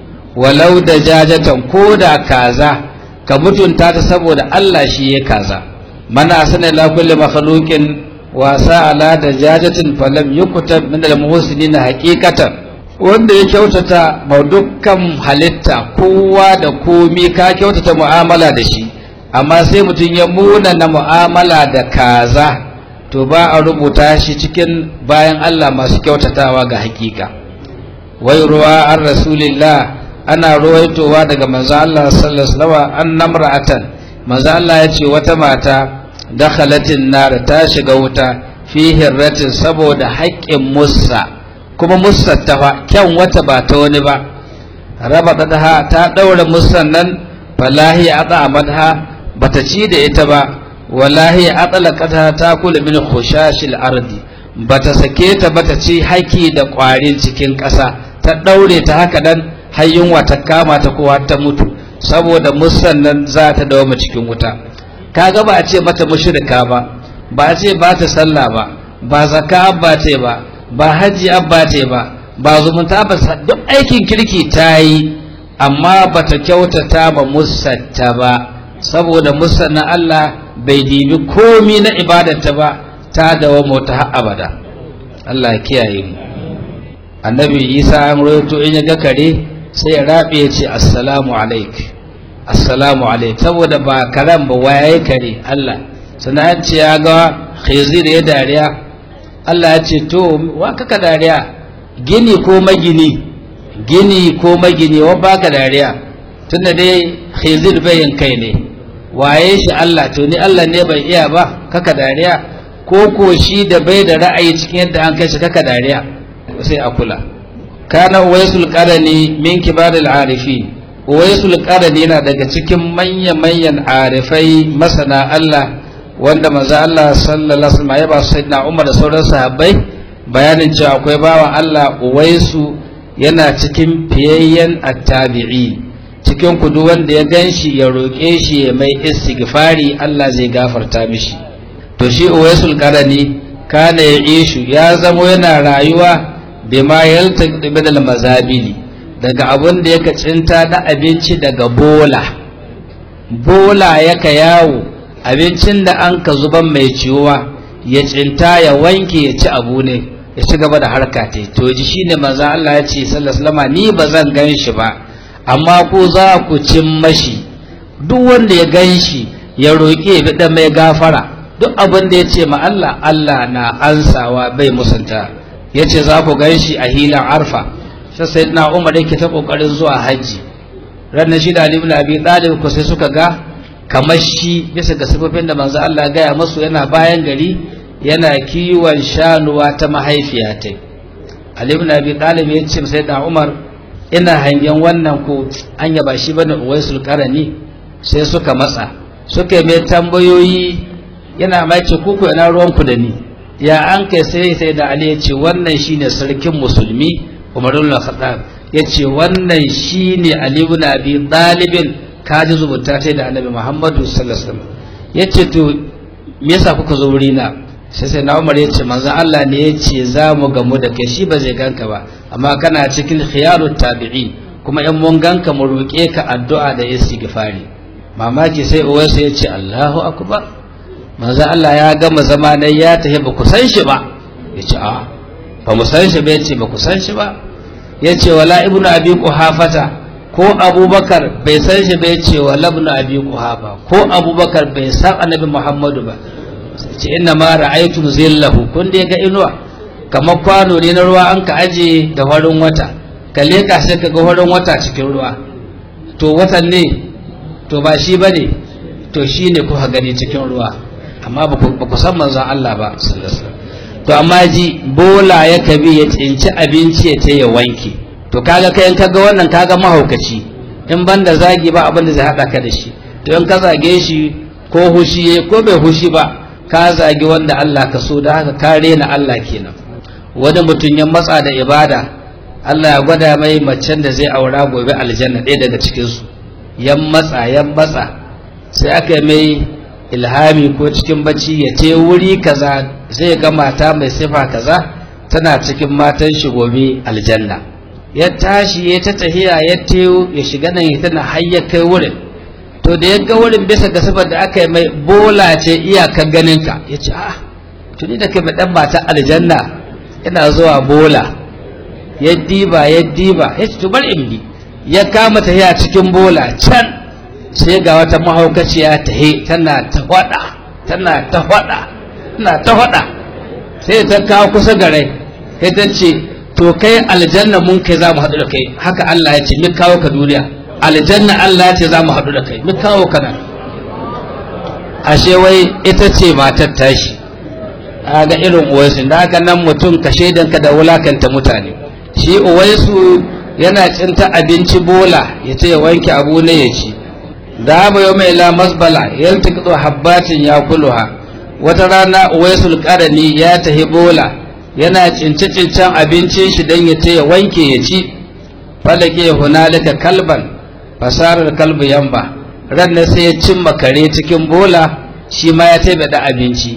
walau da jajatan ko da kaza ka mutunta ta saboda Allah shi ya kaza mana asana la kulli makhluqin wasa ala da jajatin falam yukutab min al muhsinin haqiqatan wanda ya kyautata ma dukkan halitta kowa da komi ka kyautata mu'amala da shi amma sai mutum ya muna na mu'amala da kaza to ba a rubuta shi cikin bayan Allah masu kyautatawa ga hakika wai ruwa an rasulillah ana ruwaitowa daga manzo Allah sallallahu alaihi wasallam an namra'atan manzo Allah ya ce wata mata dakhalatin nar ta shiga wuta fi hirratin saboda haƙƙin musa kuma musa ta fa kyan wata ba ta wani ba raba ta ta daura musan nan falahi ata amadha bata ci da ita ba wallahi atlaqata ta kula min khushashil ardi bata sake ta bata ci haki da kwarin cikin ƙasa ta ɗaure ta haka nan har yunwa ta kama ta kowa ta mutu saboda musan nan za ta dawo cikin wuta kaga ba a ce mata mushrika ba ba a ce ba ta sallah ba ba zakka abba ce ba ba haji abba ce ba ba zumunta ba duk aikin kirki ta yi amma ba ta kyautata ba musatta ba saboda musan na Allah bai dibi komi na ibadarta ba ta dawo mota har abada Allah ya kiyaye mu annabi Isa an roto in ya ga kare sai ya rabe ya ce assalamu alaik assalamu alaik saboda ba karan ba waye kare Allah sannan ce ya ga khizir ya dariya Allah ya ce to wa kaka dariya gini ko magini gini ko magini wa baka dariya tunda dai khizir bayin kai ne waye shi Allah to ni Allah ne bai iya ba kaka dariya ko ko shi da bai da ra'ayi cikin yadda an kai shi kaka dariya sai a kula kana uwaisul qarani min kibaril arifin uwaisul qarani yana daga cikin manya manyan arifai masana Allah wanda manzo Allah sallallahu alaihi wasallam ya ba sayyidina Umar da sauran sahabbai bayanin cewa akwai bawan Allah uwaisu yana cikin fiyayyen attabi'i cikin kudu wanda ya ganshi ya roƙe shi ya mai istighfari Allah zai gafarta mishi to shi uwaisul qarani kana ya ishu ya zamo yana rayuwa bima yaltaqi min al-mazabili daga abun da yake cinta da abinci daga bola bola yaka yawo abincin da an ka zuban mai ciwuwa ya cinta ya wanke ya ci abu ne ya ci gaba da harka ta to ji shine manzo Allah ya ce sallallahu alaihi ni ba zan gan shi ba amma ku za ku cin mashi duk wanda ya gan shi ya roƙi ya bi mai gafara duk abin da ya ce ma Allah Allah na ansawa bai musanta ya ce za ku gan shi a hilan arfa sai sai na umar yake ta ƙoƙarin zuwa hajji ranar shi da Ali ibn Abi Talib ko sai suka ga kamar shi bisa ga sifofin da manzo Allah gaya masu yana bayan gari yana kiwon shanuwa ta mahaifiya ta Ali ibn Abi Talib ya ce sai da Umar ina hangen wannan ko an yaba shi bane Uwaisul Qarani sai suka matsa suka mai tambayoyi yana mai ce kuku ina ruwan ku da ni ya an kai sai sai da Ali ya ce wannan shine sarkin musulmi Umar ibn Khattab ya ce wannan shine Ali ibn Abi Talib kaji zubuta ta da Annabi Muhammadu sallallahu alaihi wasallam yace to me yasa kuka zo wurina sai sai na umar ya ce manzo Allah ne ya ce za mu gamu da kai shi ba zai ganka ba amma kana cikin khiyarut tabi'in kuma in mun ganka mu roƙe ka addu'a da istighfari mamaki sai uwarsa ya ce Allahu akbar manzo Allah ya gama zama ne ya tafi ba ku san shi ba ya ce a ba mu san shi ba ya ce ba ku san shi ba ya ce wala ibnu abi quhafata ko abubakar bai san shi ba ya ce wala ibnu abi quhafa ko abubakar bai san annabi muhammadu ba ce inna ma ra'aytum zillahu kun dai ga inuwa kamar kwano ne na ruwa an ka aje da farin wata ka leka sai ka ga farin wata cikin ruwa to watan ne to ba shi bane to shi ne kuka gani cikin ruwa amma ba ku san manzon Allah ba sallallahu alaihi to amma ji bola ya kabi ya tsinci abinci ya ta ya wanke to kaga kai in kaga wannan kaga mahaukaci in banda zagi ba abin da zai hada ka da shi to in ka zage shi ko hushi ko bai hushi ba ka zagi wanda Allah ka so da haka ka rena Allah kenan wani mutum ya matsa da ibada Allah ya gwada mai macen da zai aura gobe aljanna ɗaya daga cikinsu ya matsa ya matsa sai aka mai ilhami ko cikin bacci ya ce wuri kaza zai ga mata mai sifa kaza tana cikin matan shi gobe aljanna ya tashi ya ta tahiya ya teyo ya shiga nan ya tana har ya kai wurin to da ya ga wurin bisa ga sifar da aka yi mai bola ce iyakar ganinka ya ce ah tuni da kai mai dan mata aljanna yana zuwa bola ya diba ya diba ya ce to bar in bi ya kama tahiya cikin bola can sai ga wata mahaukaciya tahe tana ta hwada tana ta hwada tana ta hwada sai ta kawo kusa gare sai ta ce to kai aljanna mun kai za mu haɗu da kai haka Allah ya ce min kawo ka duniya aljanna Allah ya ce za mu haɗu da kai mun kawo ka nan ashe wai ita ce matar tashi a ga irin uwaisu da haka nan mutum ka shaidanka da wulakanta mutane shi uwaisu yana cinta abinci bola ya ce ya wanke abu ne ya ci da mu yau mai la masbala yaltaqitu habbatin ya kuluha wata rana uwaisul qarani ya tahi bola yana cince cincen abincin shi dan ya ce ya wanke ya ci falake hunalika kalban fasarar kalbu yamba ran sai ya cimma kare cikin bola shi ma ya taiba da abinci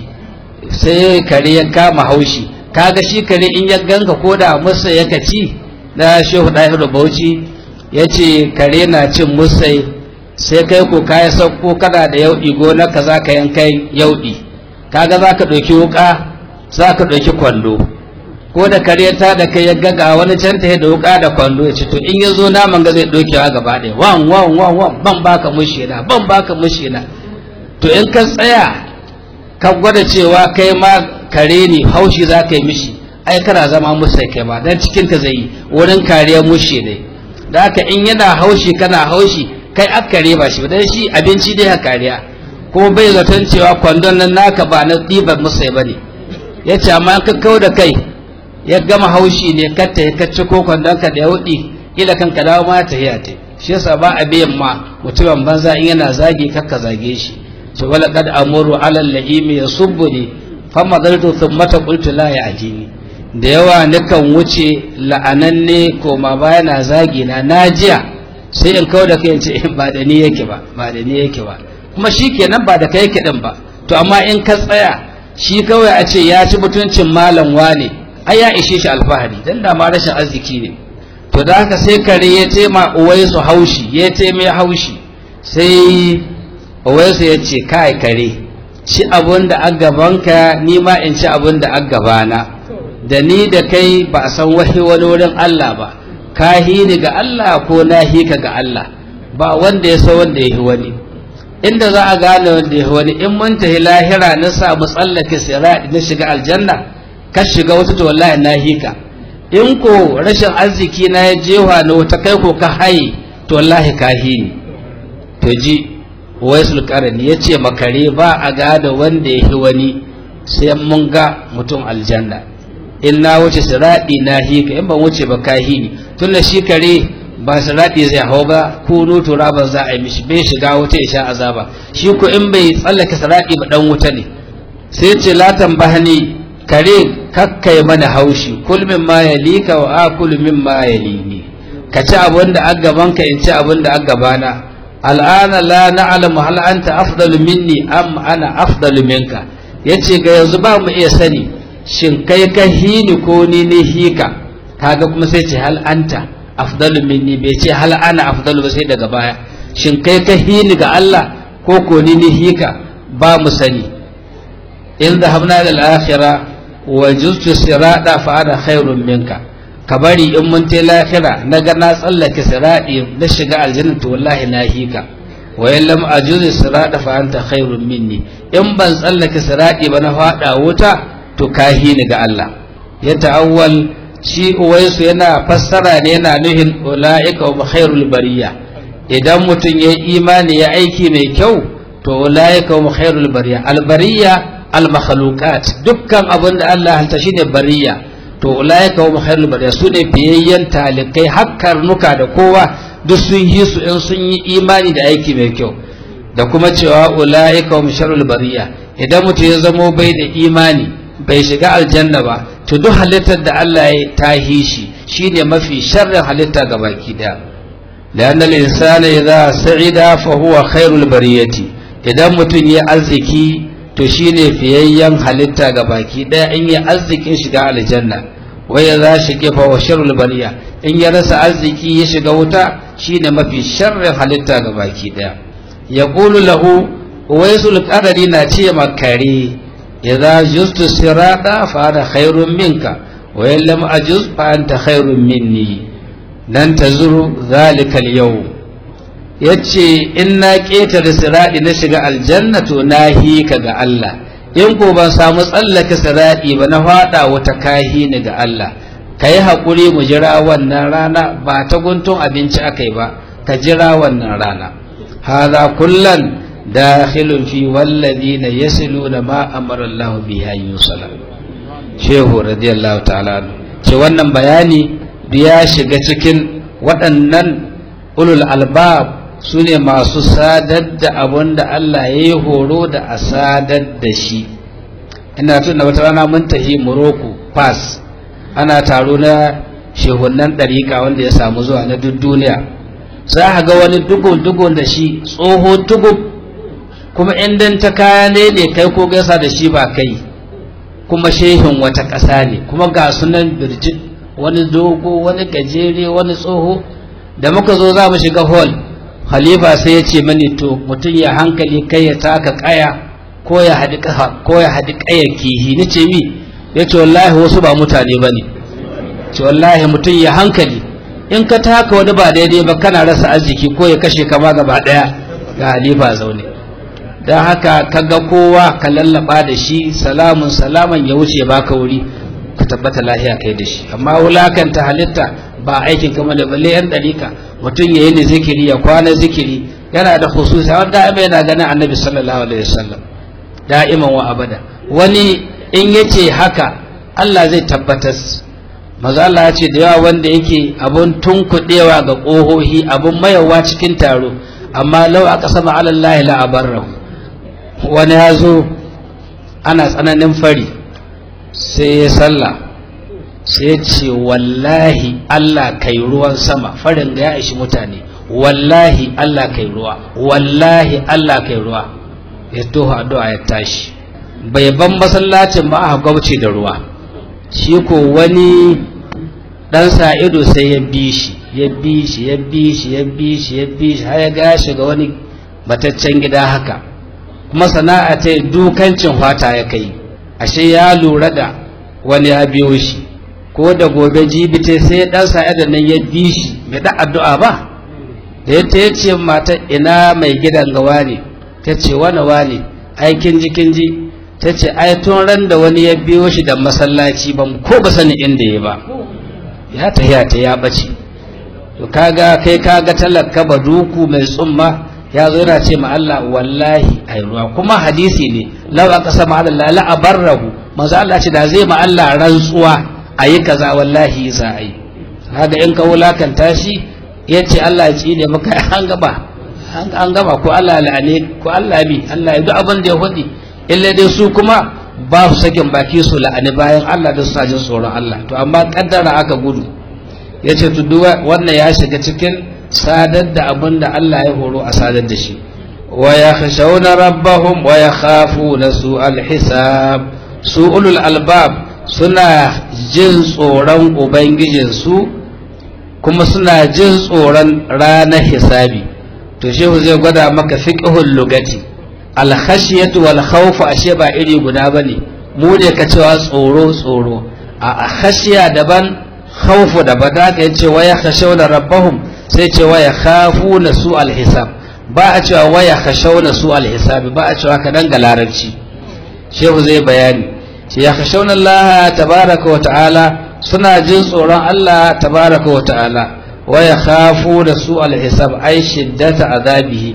sai kare ya kama haushi kaga shi kare in ya ganka ko da musa ya kaci da shehu ɗahiru bauchi ya ce kare na cin musai sai kai ko kayan sauko kana da yauɗi gona ka za ka yankai yauɗi kaga za ka ɗauki wuƙa za ka ɗauki kwando ko da kare ta da kai ya gaga wani can ta da wuƙa da kwando ya ce to in ya zo naman ga zai ɗaukewa gaba ɗaya wan wan wan wan ban baka mushi na ban baka mushi na to in ka tsaya ka gwada cewa kai ma kare ne haushi za ka yi mishi ai kana zama musa kai ba dan cikin ka zai yi wurin kariyar mushe ne da haka in yana haushi kana haushi kai aka kare ba shi dan shi abinci dai ha kariya kuma bai zaton cewa kwandon nan naka ba na ɗibar musa ba ne ya ce amma ka kau da kai ya gama haushi ne ka ta ka ci ko kwandon ka da ya wuɗi ila kan ka dawo ma ta hiya ta shi yasa ba a biyan ma mutumin banza in yana zage kakka zage shi ce wala kad amuru ala lahimi yasubbuni fama zartu thumma qultu la ya'tini da yawa nakan wuce la'ananne ko ma bayana zagi na najiya sai in kawo da kai in ce ba da ni yake ba ba da ni yake ba kuma shikenan ba da kai yake din ba to amma in ka tsaya shi kawai a ce ya ci mutuncin malam wane ai ya ishe shi alfahari dan da ma rashin arziki ne to da haka sai kare ya ce ma uwaisu haushi ya ce mai haushi sai uwaisu ya ce kai kare ci abun da a gabanka ni ma in ci abun da a gabana da ni da kai ba a san wahi wani wurin Allah ba ka ni ga Allah ko na ka ga Allah ba wanda ya san wanda ya yi wani inda za a gane wanda ya yi wani in mun tafi lahira na samu tsallake sirati na shiga aljanna ka shiga wata to wallahi na hika in ko rashin arziki na ya jewa na wata kai ko ka haye to wallahi ka hini to ji waisul karani ya ce makare ba a gada wanda ya yi wani sai mun ga mutum aljanna in na wuce siraɗi na hika in ban wuce ba ka hini tun da shi kare ba siraɗi zai hau ba kunu turaban za a yi mishi bai shiga wuta ya sha azaba shi ko in bai tsallake siraɗi ba dan wuta ne sai ce latan bahani kare kakkai mana haushi kul min ma yalika wa akul min ma yalini ka ci abin da an gaban ka in ci abin da an gabana al'ana la na'lamu hal anta afdalu minni am ana afdalu minka yace ga yanzu ba mu iya sani shin kai ka hini ko ni ne hika kaga kuma sai ce hal anta afdalu minni bai ce hal ana afdalu ba sai daga baya shin kai ka hini ga Allah ko ko ni ne hika ba mu sani in dhahabna ila al-akhirah wa juztu sirada fa ana khairun minka ka bari in mun ta lahira na ga na tsallake siradi na shiga aljanna to wallahi na hika wa in lam ajuz sirada fa anta khairun minni in ban tsallake siradi ba na fada wuta to ka hini ga Allah ya ta'awwal shi uwaisu yana fassara ne yana nuhin ulaika wa khairul bariya idan mutum ya imani ya aiki mai kyau to ulaika wa khairul bariya al bariya al makhluqat dukkan abin da Allah halta shine bariya to ulaika hum khairul bariya su ne biyayyen talikai hakkar nuka da kowa duk sun yi su in sun yi imani da aiki mai kyau da kuma cewa ulaika hum sharrul bariya idan mutum ya zamo bai da imani bai shiga aljanna ba to duk halittar da Allah ya tahi shi shine mafi sharrin halitta ga baki daya لأن الإنسان إذا سعد فهو خير البرية idan mutum ya arziki to shine fiyayyen halitta ga baki ɗaya in ya arzikin shiga aljanna wai ya za shi gefa wa sharrul bariya in ya rasa arziki ya shiga wuta shine mafi sharrin halitta ga baki ɗaya ya ƙulu lahu waisul qadari na ce makare idza justu sirata fa ana khairun minka wa in lam ajuz fa anta khairun minni dan tazuru zalika al-yawm ya ce in na ƙetare siraɗi na shiga aljanna to na hika ga Allah in ko ban samu tsallake siraɗi ba na faɗa wata kahi ni ga Allah ka yi haƙuri mu jira wannan rana ba ta guntun abinci aka yi ba ka jira wannan rana haza kullan dakhilun fi walladina yasiluna ma amara Allah biha yusala shehu radiyallahu ta'ala ce wannan bayani ya shiga cikin waɗannan ulul albab su ne masu sadar da abin da Allah ya yi horo da a sadar da shi ina tuna wata rana mun tafi Morocco pass ana taro na shehunan ɗariƙa wanda ya samu zuwa na duk duniya za a ga wani dugun-dugun da shi tsoho tugun kuma in ta kaya ne ne kai ko gaisa da shi ba kai kuma shehin wata ƙasa ne kuma ga sunan birjit wani dogo wani gajere wani tsoho da muka zo za mu shiga hall khalifa sai ya ce mani to mutum ya hankali kai ya taka kaya ko ya haɗi ko ya haɗi kayar kihi ni ce mi ya ce wallahi wasu ba mutane ba ne ce wallahi mutum ya hankali in ka taka wani ba daidai ba kana rasa arziki ko ya kashe kama gaba ɗaya ga halifa zaune don haka ka ga kowa ka lallaba da shi salamun salaman ya wuce baka wuri ka tabbata lahiya kai da shi amma wulakanta halitta ba aikin kama da balle yan dalika mutum ya yi ni zikiri ya kwana zikiri yana da khususi wanda da'ima yana ganin annabi sallallahu alaihi wasallam da'iman wa abada wani in yace haka Allah zai tabbatar maza Allah ya ce da yawa wanda yake abun tunkuɗewa ga ƙohohi abun mayawa cikin taro amma lau aka sama alallahi la abarrahu wani ya zo ana tsananin fari sai ya sallah sai ce wallahi Allah kai ruwan sama farin da ya ishi mutane wallahi Allah kai ruwa wallahi Allah kai ruwa ya toho addu'a ya tashi bai ban masallacin ba a gwabce da ruwa shi ko wani dan sa ido sai ya bi shi ya bi shi ya bi shi ya bi shi ya bi shi har ya ga shiga wani mataccen gida haka kuma sana'a ta dukancin fata ya kai ashe ya lura da wani ya biyo shi ko da gobe jibite sai dan sa ido nan ya bi shi mai da addu'a ba da ya ta ce mata ina mai gidan gawa ne ta ce wani wani aikin ji kin ji ta ce ai tun ran da wani ya biyo shi da masallaci ba ko ba sani inda ya ba ya ta ya ta ya bace to kaga kai kaga talaka ba duku mai tsumma ya zo yana ce ma Allah wallahi ai ruwa kuma hadisi ne law aka sama Allah la abarrahu manzo Allah ce da zai ma Allah rantsuwa ayi kaza wallahi za a yi kaga in ka wulakanta shi yace Allah ya tsine maka an gaba an gaba ko Allah la'ane ko Allah bi Allah ya duk abin da ya faɗi illa dai su kuma ba su sakin baki su la'ani bayan Allah da su jin tsoron Allah to amma kaddara aka gudu ya ce to wannan ya shiga cikin sadar da abin da Allah ya horo a sadar da shi wa yakhshawna rabbahum wa yakhafuna su alhisab su ulul albab suna jin tsoron ubangijinsu kuma suna jin tsoron ranar hisabi to shehu zai gwada maka fiqhul lugati alkhashiyatu wal khawfu ashe ba iri guda bane mu ne ka cewa tsoro tsoro a khashiya daban khawfu daban da ka yace waya khashawna rabbahum sai ce waya khafuna su alhisab ba a cewa waya khashawna su alhisab ba a cewa ka danga larabci shehu zai bayani ce ya khashawna Allah tabaraka wa ta'ala suna jin tsoron Allah tabaraka wa ta'ala waya khafuna su alhisab ai shiddata azabihi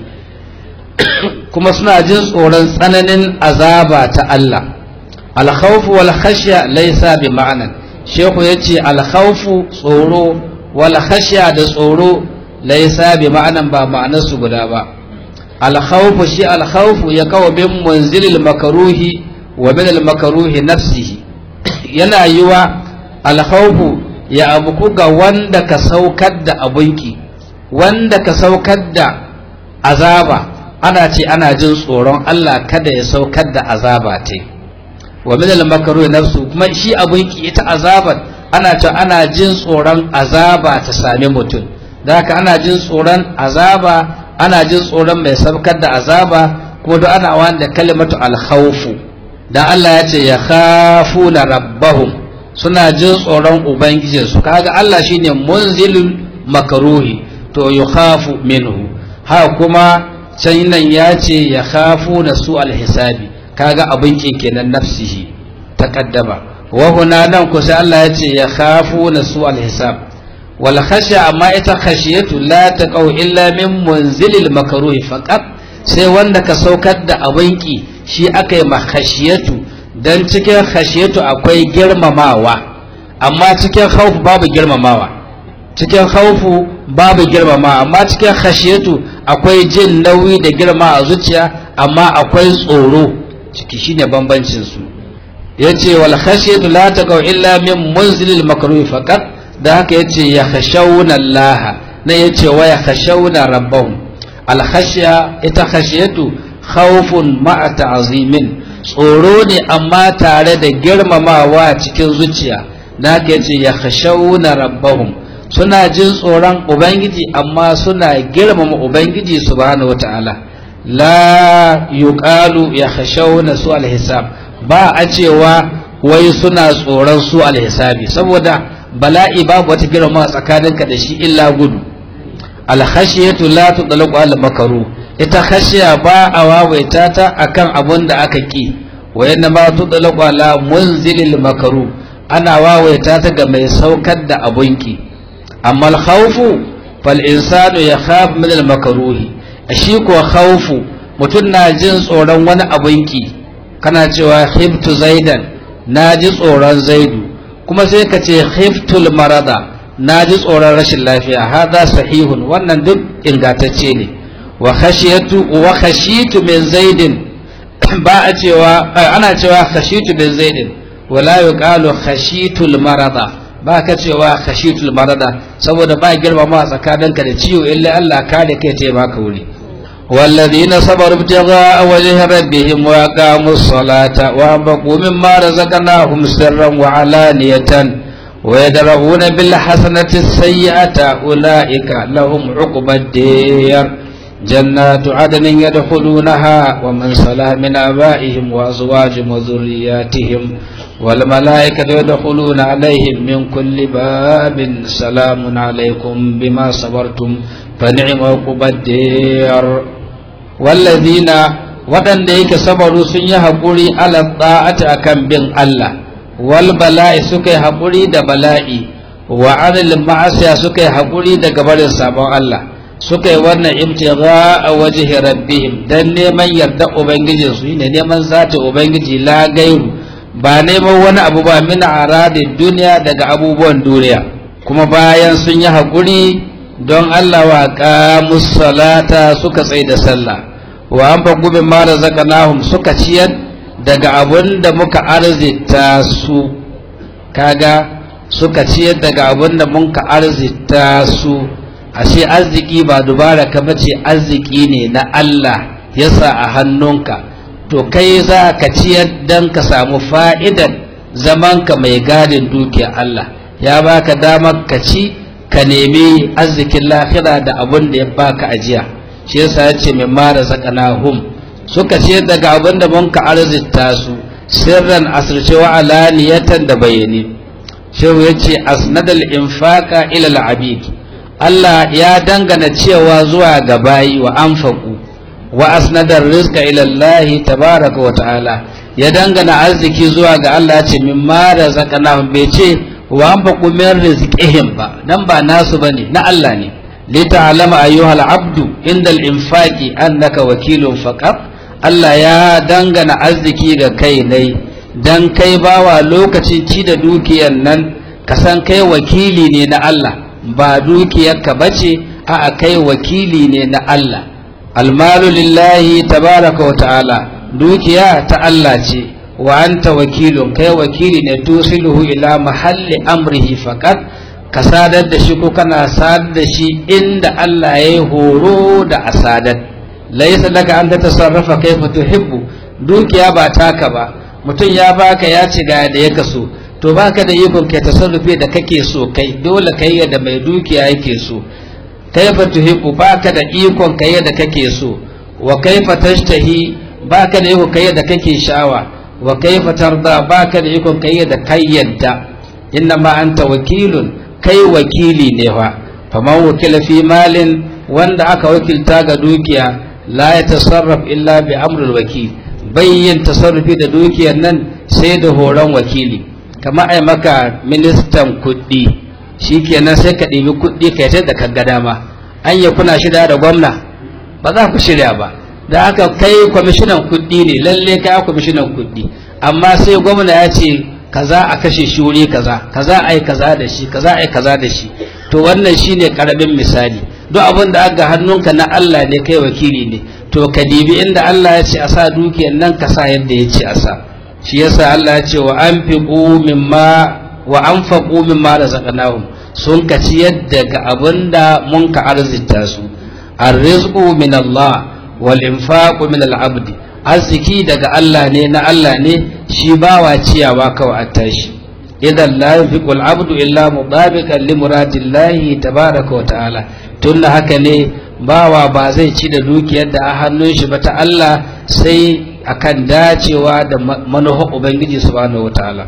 kuma suna jin tsoron tsananin azaba ta Allah alkhawfu wal khashya laysa bi ma'anan shehu yace alkhawfu tsoro wal khashya da tsoro laysa bi ma'anan ba ma'anar su guda ba alkhawfu shi alkhawfu ya kawo bin munzilil makruhi wa min al makruhi nafsihi yana yiwa alkhawfu ya abuku ga wanda ka saukar da abunki wanda ka saukar da azaba ana ce ana jin tsoron Allah kada ya saukar da azaba ta wa min al-makruh nafsu kuma shi abun ki ita azabar ana ce ana jin tsoron azaba ta sami mutum da haka ana jin tsoron azaba ana jin tsoron mai saukar da azaba kuma duk ana wanda kalimatu al-khawfu dan Allah ya ce ya khafuna rabbahum suna jin tsoron ubangijinsu kaga Allah shine munzilul makruhi to yukhafu minhu ha kuma can nan ya ce ya khafu na su alhisabi kaga abin kenan nafsihi ta kaddama wa huna nan ku sai Allah ya ce ya khafu na su alhisab wal khashya amma ita khashiyatu la taqau illa min munzilil makruhi faqat sai wanda ka saukar da abin ki shi aka yi khashiyatu dan cikin khashiyatu akwai girmamawa amma cikin khawf babu girmamawa cikin khawfu babu girmama amma cikin khashiyatu akwai jin nauyi da girma a zuciya amma akwai tsoro ciki shine bambancin su yace wal khashiyatu la taqaw illa min munzilil makruh faqat da haka yace ya khashawna Allah na yace wa ya khashawna rabbahum al khashya ita khashiyatu khawfun ma'a ta'zimin tsoro ne amma tare da girmamawa cikin zuciya da haka yace ya khashawna rabbahum suna jin tsoron ubangiji amma suna girmama ubangiji subhanahu wataala la yuqalu ya khashawna su alhisab ba a cewa wai suna tsoron su alhisabi saboda bala'i babu wata girma tsakaninka da shi illa gudu alkhashiyatu la tudlaqu al makaru ita khashiya ba a wawaita ta akan abun da aka ki wa yanna ma tudlaqu ala munzilil makaru ana wawaita ta ga mai saukar da abunki amma al khawfu fal insanu yakhaf min al makruhi shi ko khawfu mutum na jin tsoron wani abunki kana cewa khiftu zaidan na ji tsoron zaidu kuma sai ka ce khiftul marada na ji tsoron rashin lafiya hada sahihun wannan duk ingantacce ne wa khashiyatu wa khashitu min zaidin ba a cewa ana cewa khashitu min zaidin wala yuqalu khashitul marada ba ka cewa khashitul marada saboda ba girmama tsakaninka da ciwo illa Allah kare kai ta baka wuri والذين صبروا ابتغاء وجه ربهم وأقاموا الصلاة وأنفقوا مما رزقناهم سرا وعلانية ويدرؤون بالحسنة السيئة أولئك لهم عقبى الدير جنات عدن يدخلونها ومن صلى من آبائهم وأزواجهم وذرياتهم والملائكة يدخلون عليهم من كل باب سلام عليكم بما صبرتم فنعم عقبى الدير والذين waɗanda yake sabaru sun yi haƙuri ala ta'ati akan bin Allah wal bala'i suka yi haƙuri da bala'i wa anil ma'asiya suka yi haƙuri daga barin sabon Allah suka yi wannan ibtigha a wajhi rabbihim dan neman yarda ubangiji su ne neman zata ubangiji la gairu ba neman wani abu ba min aradin duniya daga abubuwan duniya kuma bayan sun yi haƙuri don Allah wa qamus salata suka tsaye da sallah wa an fagu min ma razaqnahum suka ciyar daga abun da muka arzita su kaga suka ciyar daga abun da muka arzita su ashe arziki ba dubara ka bace arziki ne na Allah yasa a hannunka to kai za ka ciyar dan ka samu fa'idan zamanka mai gadin dukiyar Allah ya baka damar ka ci ka nemi arzikin lahira da abun da ya baka ajiya shi yasa ya ce min mara zakanahum suka ce daga abin da mun ka arzita su sirran asirce wa alaniyatan da bayani shehu ya ce asnadal infaka ila al'abid Allah ya dangana cewa zuwa ga bayi wa anfaku wa asnadar rizqa ila Allah tabaraka wa ta'ala ya dangana arziki zuwa ga Allah ce min mara zakanahum bai ce wa anfaku min rizqihim ba dan ba nasu bane na Allah ne لتعلم أيها العبد عند الإنفاق أنك وكيل فقط Allah ya dangana arziki ga kai ne dan kai bawa lokacin ci da dukiyar nan ka san kai wakili ne na Allah ba dukiyarka bace a kai wakili ne na Allah almalu lillahi tabaraka wa ta'ala dukiya ta Allah ce wa anta wakilun kai wakili ne tusiluhu ila mahalli amrihi faqat ka sadar da shi ko kana sadar da shi inda Allah ya yi horo da a sadar laisa laka an ta tasarrafa kaifa tuhibbu dukiya ba taka ba mutum ya baka ya ci ga da ya kaso to baka da ikon kai tasarrufi da kake so kai dole kai da mai dukiya yake so kaifa tuhibbu baka da ikon kai da kake so wa kaifa tashtahi baka da ikon kai da kake sha'awa wa kaifa tarda baka da ikon kai da kayyada inna ma anta wakilun kai wakili ne fa faman wakila fi malin wanda aka wakilta ga dukiya la ya tasarraf illa bi amrul wakil bayyin tasarrufi da dukiyar nan sai da horon wakili kamar ai maka ministan kuɗi shikenan sai ka ɗibi kuɗi kai ta da kaga dama an ya kuna shirya da gwamna ba za ku shirya ba da aka kai kwamishinan kuɗi ne lalle kai kwamishinan kuɗi amma sai gwamna ya ce kaza a kashe shi wuri kaza kaza ai kaza da shi kaza ai kaza da shi to wannan shine karamin misali duk abin da aka hannunka na Allah ne kai wakili ne to ka dibi inda Allah ya ce a sa dukiyar nan ka sa yadda ya ce a sa shi yasa Allah ya ce wa anfiqu mimma wa anfaqu mimma razaqnahum sun ka ciyar daga abin da mun ka arzita su arrizqu min Allah wal infaqu min al abdi arziki daga Allah ne na Allah ne shi bawa ciyawa kawai a tashi idan la yunfiqul abdu illa mudabiqan li muradillahi tabaraka wa ta'ala tunda haka ne bawa ba zai ci da dukiyar da a hannun shi ba ta Allah sai akan dacewa da manufar ubangiji subhanahu wa ta'ala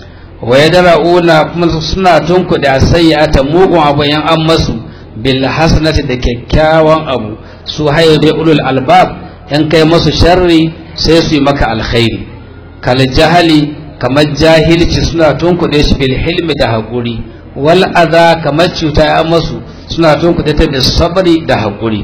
wa yadra'una kuma suna tunkuɗe sayyata mugun abu yan an masu bil hasanati da kyakkyawan abu su hayo da ulul albab yan kai masu sharri sai su yi maka alkhairi kal jahali kamar jahilci suna tunkuɗe shi bil hilmi da haƙuri wal adha kamar cuta ya masu suna tunkuɗe ta da sabri da haƙuri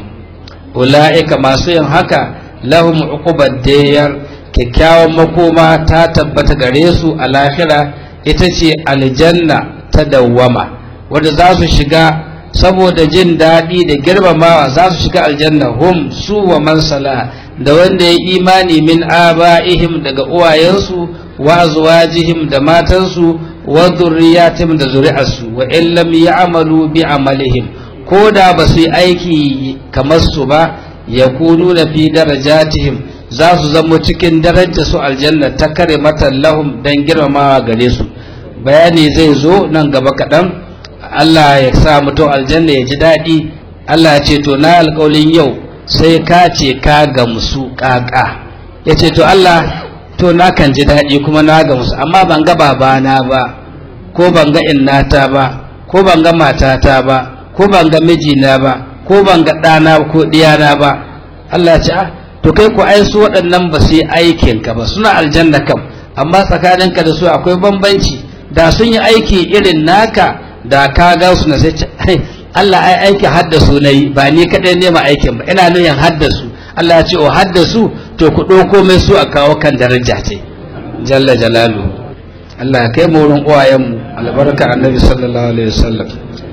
ula'ika masu yin haka lahum uqubad dayar kyakkyawan makoma ta tabbata gare su a lahira ita ce aljanna ta dawwama wanda za su shiga saboda jin daɗi da girmamawa za su shiga aljanna hum su wa man salaha da wanda ya imani min aba'ihim daga uwayensu wa azwajihim da matansu wa zurriyatihim da zuri'arsu wa in lam ya'malu bi amalihim ko da ba su yi aiki kamar su ba yakunu da fi darajatihim za su zama cikin darajar su aljanna ta kare mata lahum dan girmamawa gare su bayani zai zo nan gaba kaɗan Allah ya sa mutum aljanna ya ji daɗi Allah ya ce to na alƙawalin yau sai ka ce ka gamsu ƙaƙa ya ce to Allah to na kan ji daɗi kuma na gamsu amma ban ga babana ba ko ban ga innata ba ko ban ga matata ba ko ban ga mijina ba ko ban ga ɗana ko ɗiyana ba Allah ya ce ah to kai ku ai su waɗannan ba su yi aikin ka ba suna aljanna kam amma tsakaninka da su akwai bambanci da sun yi aiki irin naka da ka ga su na sai Allah ai aiki haddasu na yi ba ni kaɗai nema aikin ba ina nuyin haddasu Allah ya ce o haddasu to ku ɗauko mai su a kawo kan daraja ce jalla jalalu Allah ya kai mu wurin uwayenmu albarka annabi sallallahu alaihi wasallam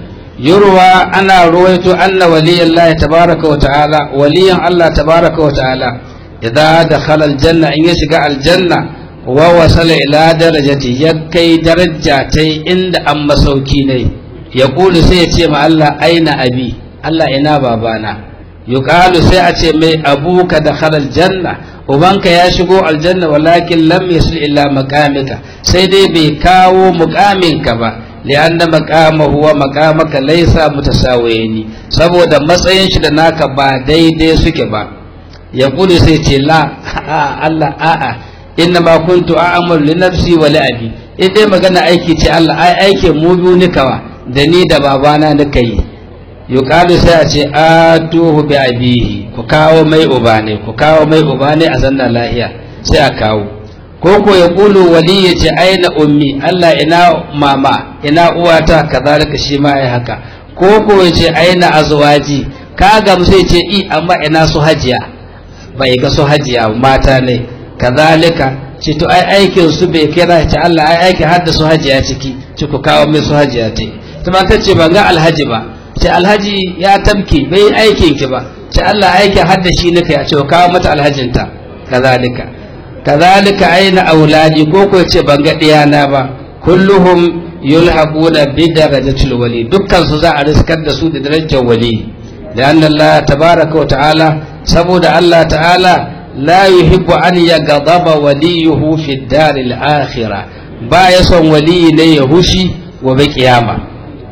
yurwa ana ruwaito anna waliyan Allah tabaraka wa ta'ala waliyan Allah tabaraka wa ta'ala idza dakhala aljanna in ya shiga aljanna wa wasala ila darajati ya kai daraja ta inda an masauki ne ya kulu sai ya ce ma Allah aina abi Allah ina babana yuqalu sai a ce mai abuka dakhala aljanna ubanka ya shigo aljanna walakin lam yasil illa maqamika sai dai bai kawo muqaminka ba li'anna maqamahu wa maqamaka laysa mutasawiyani saboda matsayin shi da naka ba daidai suke ba ya kulu sai ce la Allah a'a inna ma kuntu a'malu li nafsi wa li abi idan magana aiki ce Allah ai aike mu biyu ni kawa da ni da babana nika yi yuqalu sai a ce atuhu bi abihi ku kawo mai uba ne ku kawo mai uba ne a zanna lahiya sai a kawo ko ko ya kulu wali ya ce aina ummi Allah ina mama ina uwata kazalika shi ma ai haka ko ko ya ce aina azwaji ka gamsu ya ce i amma ina su hajiya bai ga su hajiya mata ne kazalika ce to ai aikin su bai kira ce Allah ai aikin hadda su hajiya ciki ce ku kawo mai su hajiya te ta ta ce ban ga alhaji ba ce alhaji ya tamke bai aikin ki ba ce Allah aikin hadda shi nika ya ce ku kawo mata alhajinta kazalika kazalika aina auladi ko ko ce ban ga diyana ba kulluhum yulhaquna bi darajatil wali dukkan su za a riskar da su da darajar wali da Allah tabaraka wa ta'ala saboda Allah ta'ala la yuhibbu an yaghdaba waliyuhu fi daril akhirah ba ya son waliyi ne ya hushi wa bi kiyama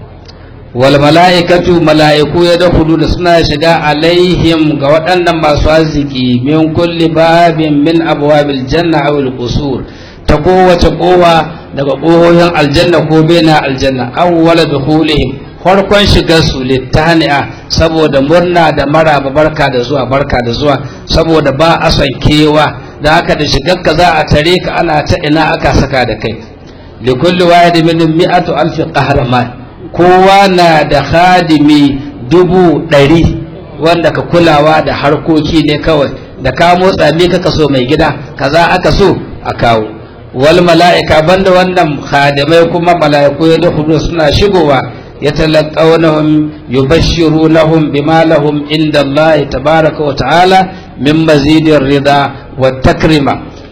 wal mala'ikatu mala'iku ya dakhulu da suna shiga alaihim ga waɗannan masu arziki min kulli babin min abwabil janna aw al qusur ta kowace kowa daga ƙohohin aljanna ko bena aljanna awwala dukhulihim farkon shigar su littani'a saboda murna da maraba barka da zuwa barka da zuwa saboda ba a son kewa da haka da shigar ka za a tare ka ana ta ina aka saka da kai li kulli wahid min mi'atu alf qahraman kowa na da khadimi dubu ɗari wanda ka kulawa da harkoki ne kawai da ka motsa me kaka so mai gida kaza aka so a kawo wal mala'ika banda wannan khadimai kuma mala'iku ya da suna shigowa يتلقونهم يبشرونهم بما لهم عند الله تبارك وتعالى من مزيد الرضا والتكرمة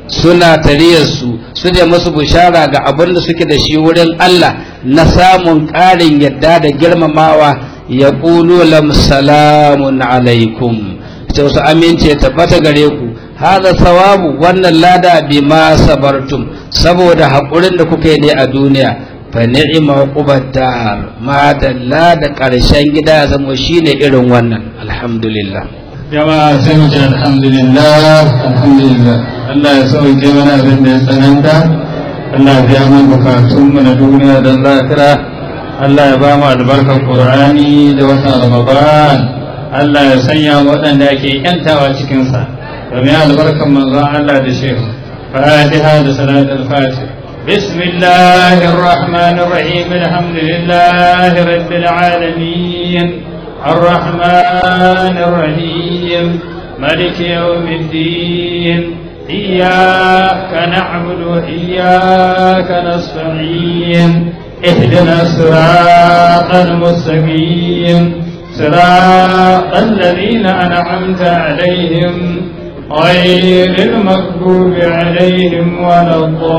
suna tariyarsu su ne masu bushara ga abin da suke da shi wurin Allah na samun ƙarin yadda da girmamawa ya ƙulu lam salamun alaikum ta wasu amince tabbata gare ku haza sawabu wannan lada bi ma sabartum saboda haƙurin da kuka yi ne a duniya fa ni'ima uqubad dar ma dalla da ƙarshen gida zama shine irin wannan alhamdulillah jama'a sai mu ce alhamdulillah alhamdulillah Allah ya sauke mana abin da ya tsananta Allah ya biya mana bukatun mu na duniya da zakira Allah ya ba mu albarkar Qur'ani da watan Ramadan Allah ya sanya mu waɗanda ake yantawa cikin sa domin albarkar manzon Allah da shehu Fatiha da salatul Fatih بسم الله الرحمن الرحيم الحمد لله رب العالمين الرحمن الرحيم ملك يوم الدين إياك نعبد وإياك نستعين اهدنا الصراط المستقيم صراط الذين أنعمت عليهم غير المغضوب عليهم ولا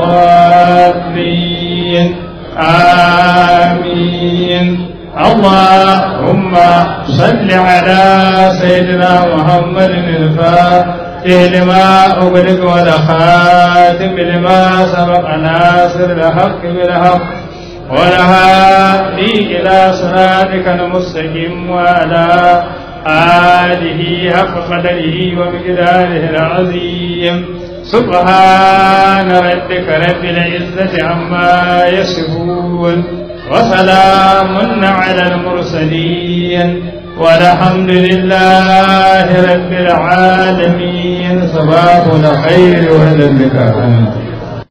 الضالين آمين اللهم صل على سيدنا محمد الفاتح لما أغلق والخاتم لما سبق ناصر الحق بالحق والهادي إلى صراطك المستقيم وعلى آله حق قدره ومقداره العظيم سبحان ربك رب العزة عما يصفون وسلام على المرسلين والحمد لله رب العالمين صباح الخير وهلا بك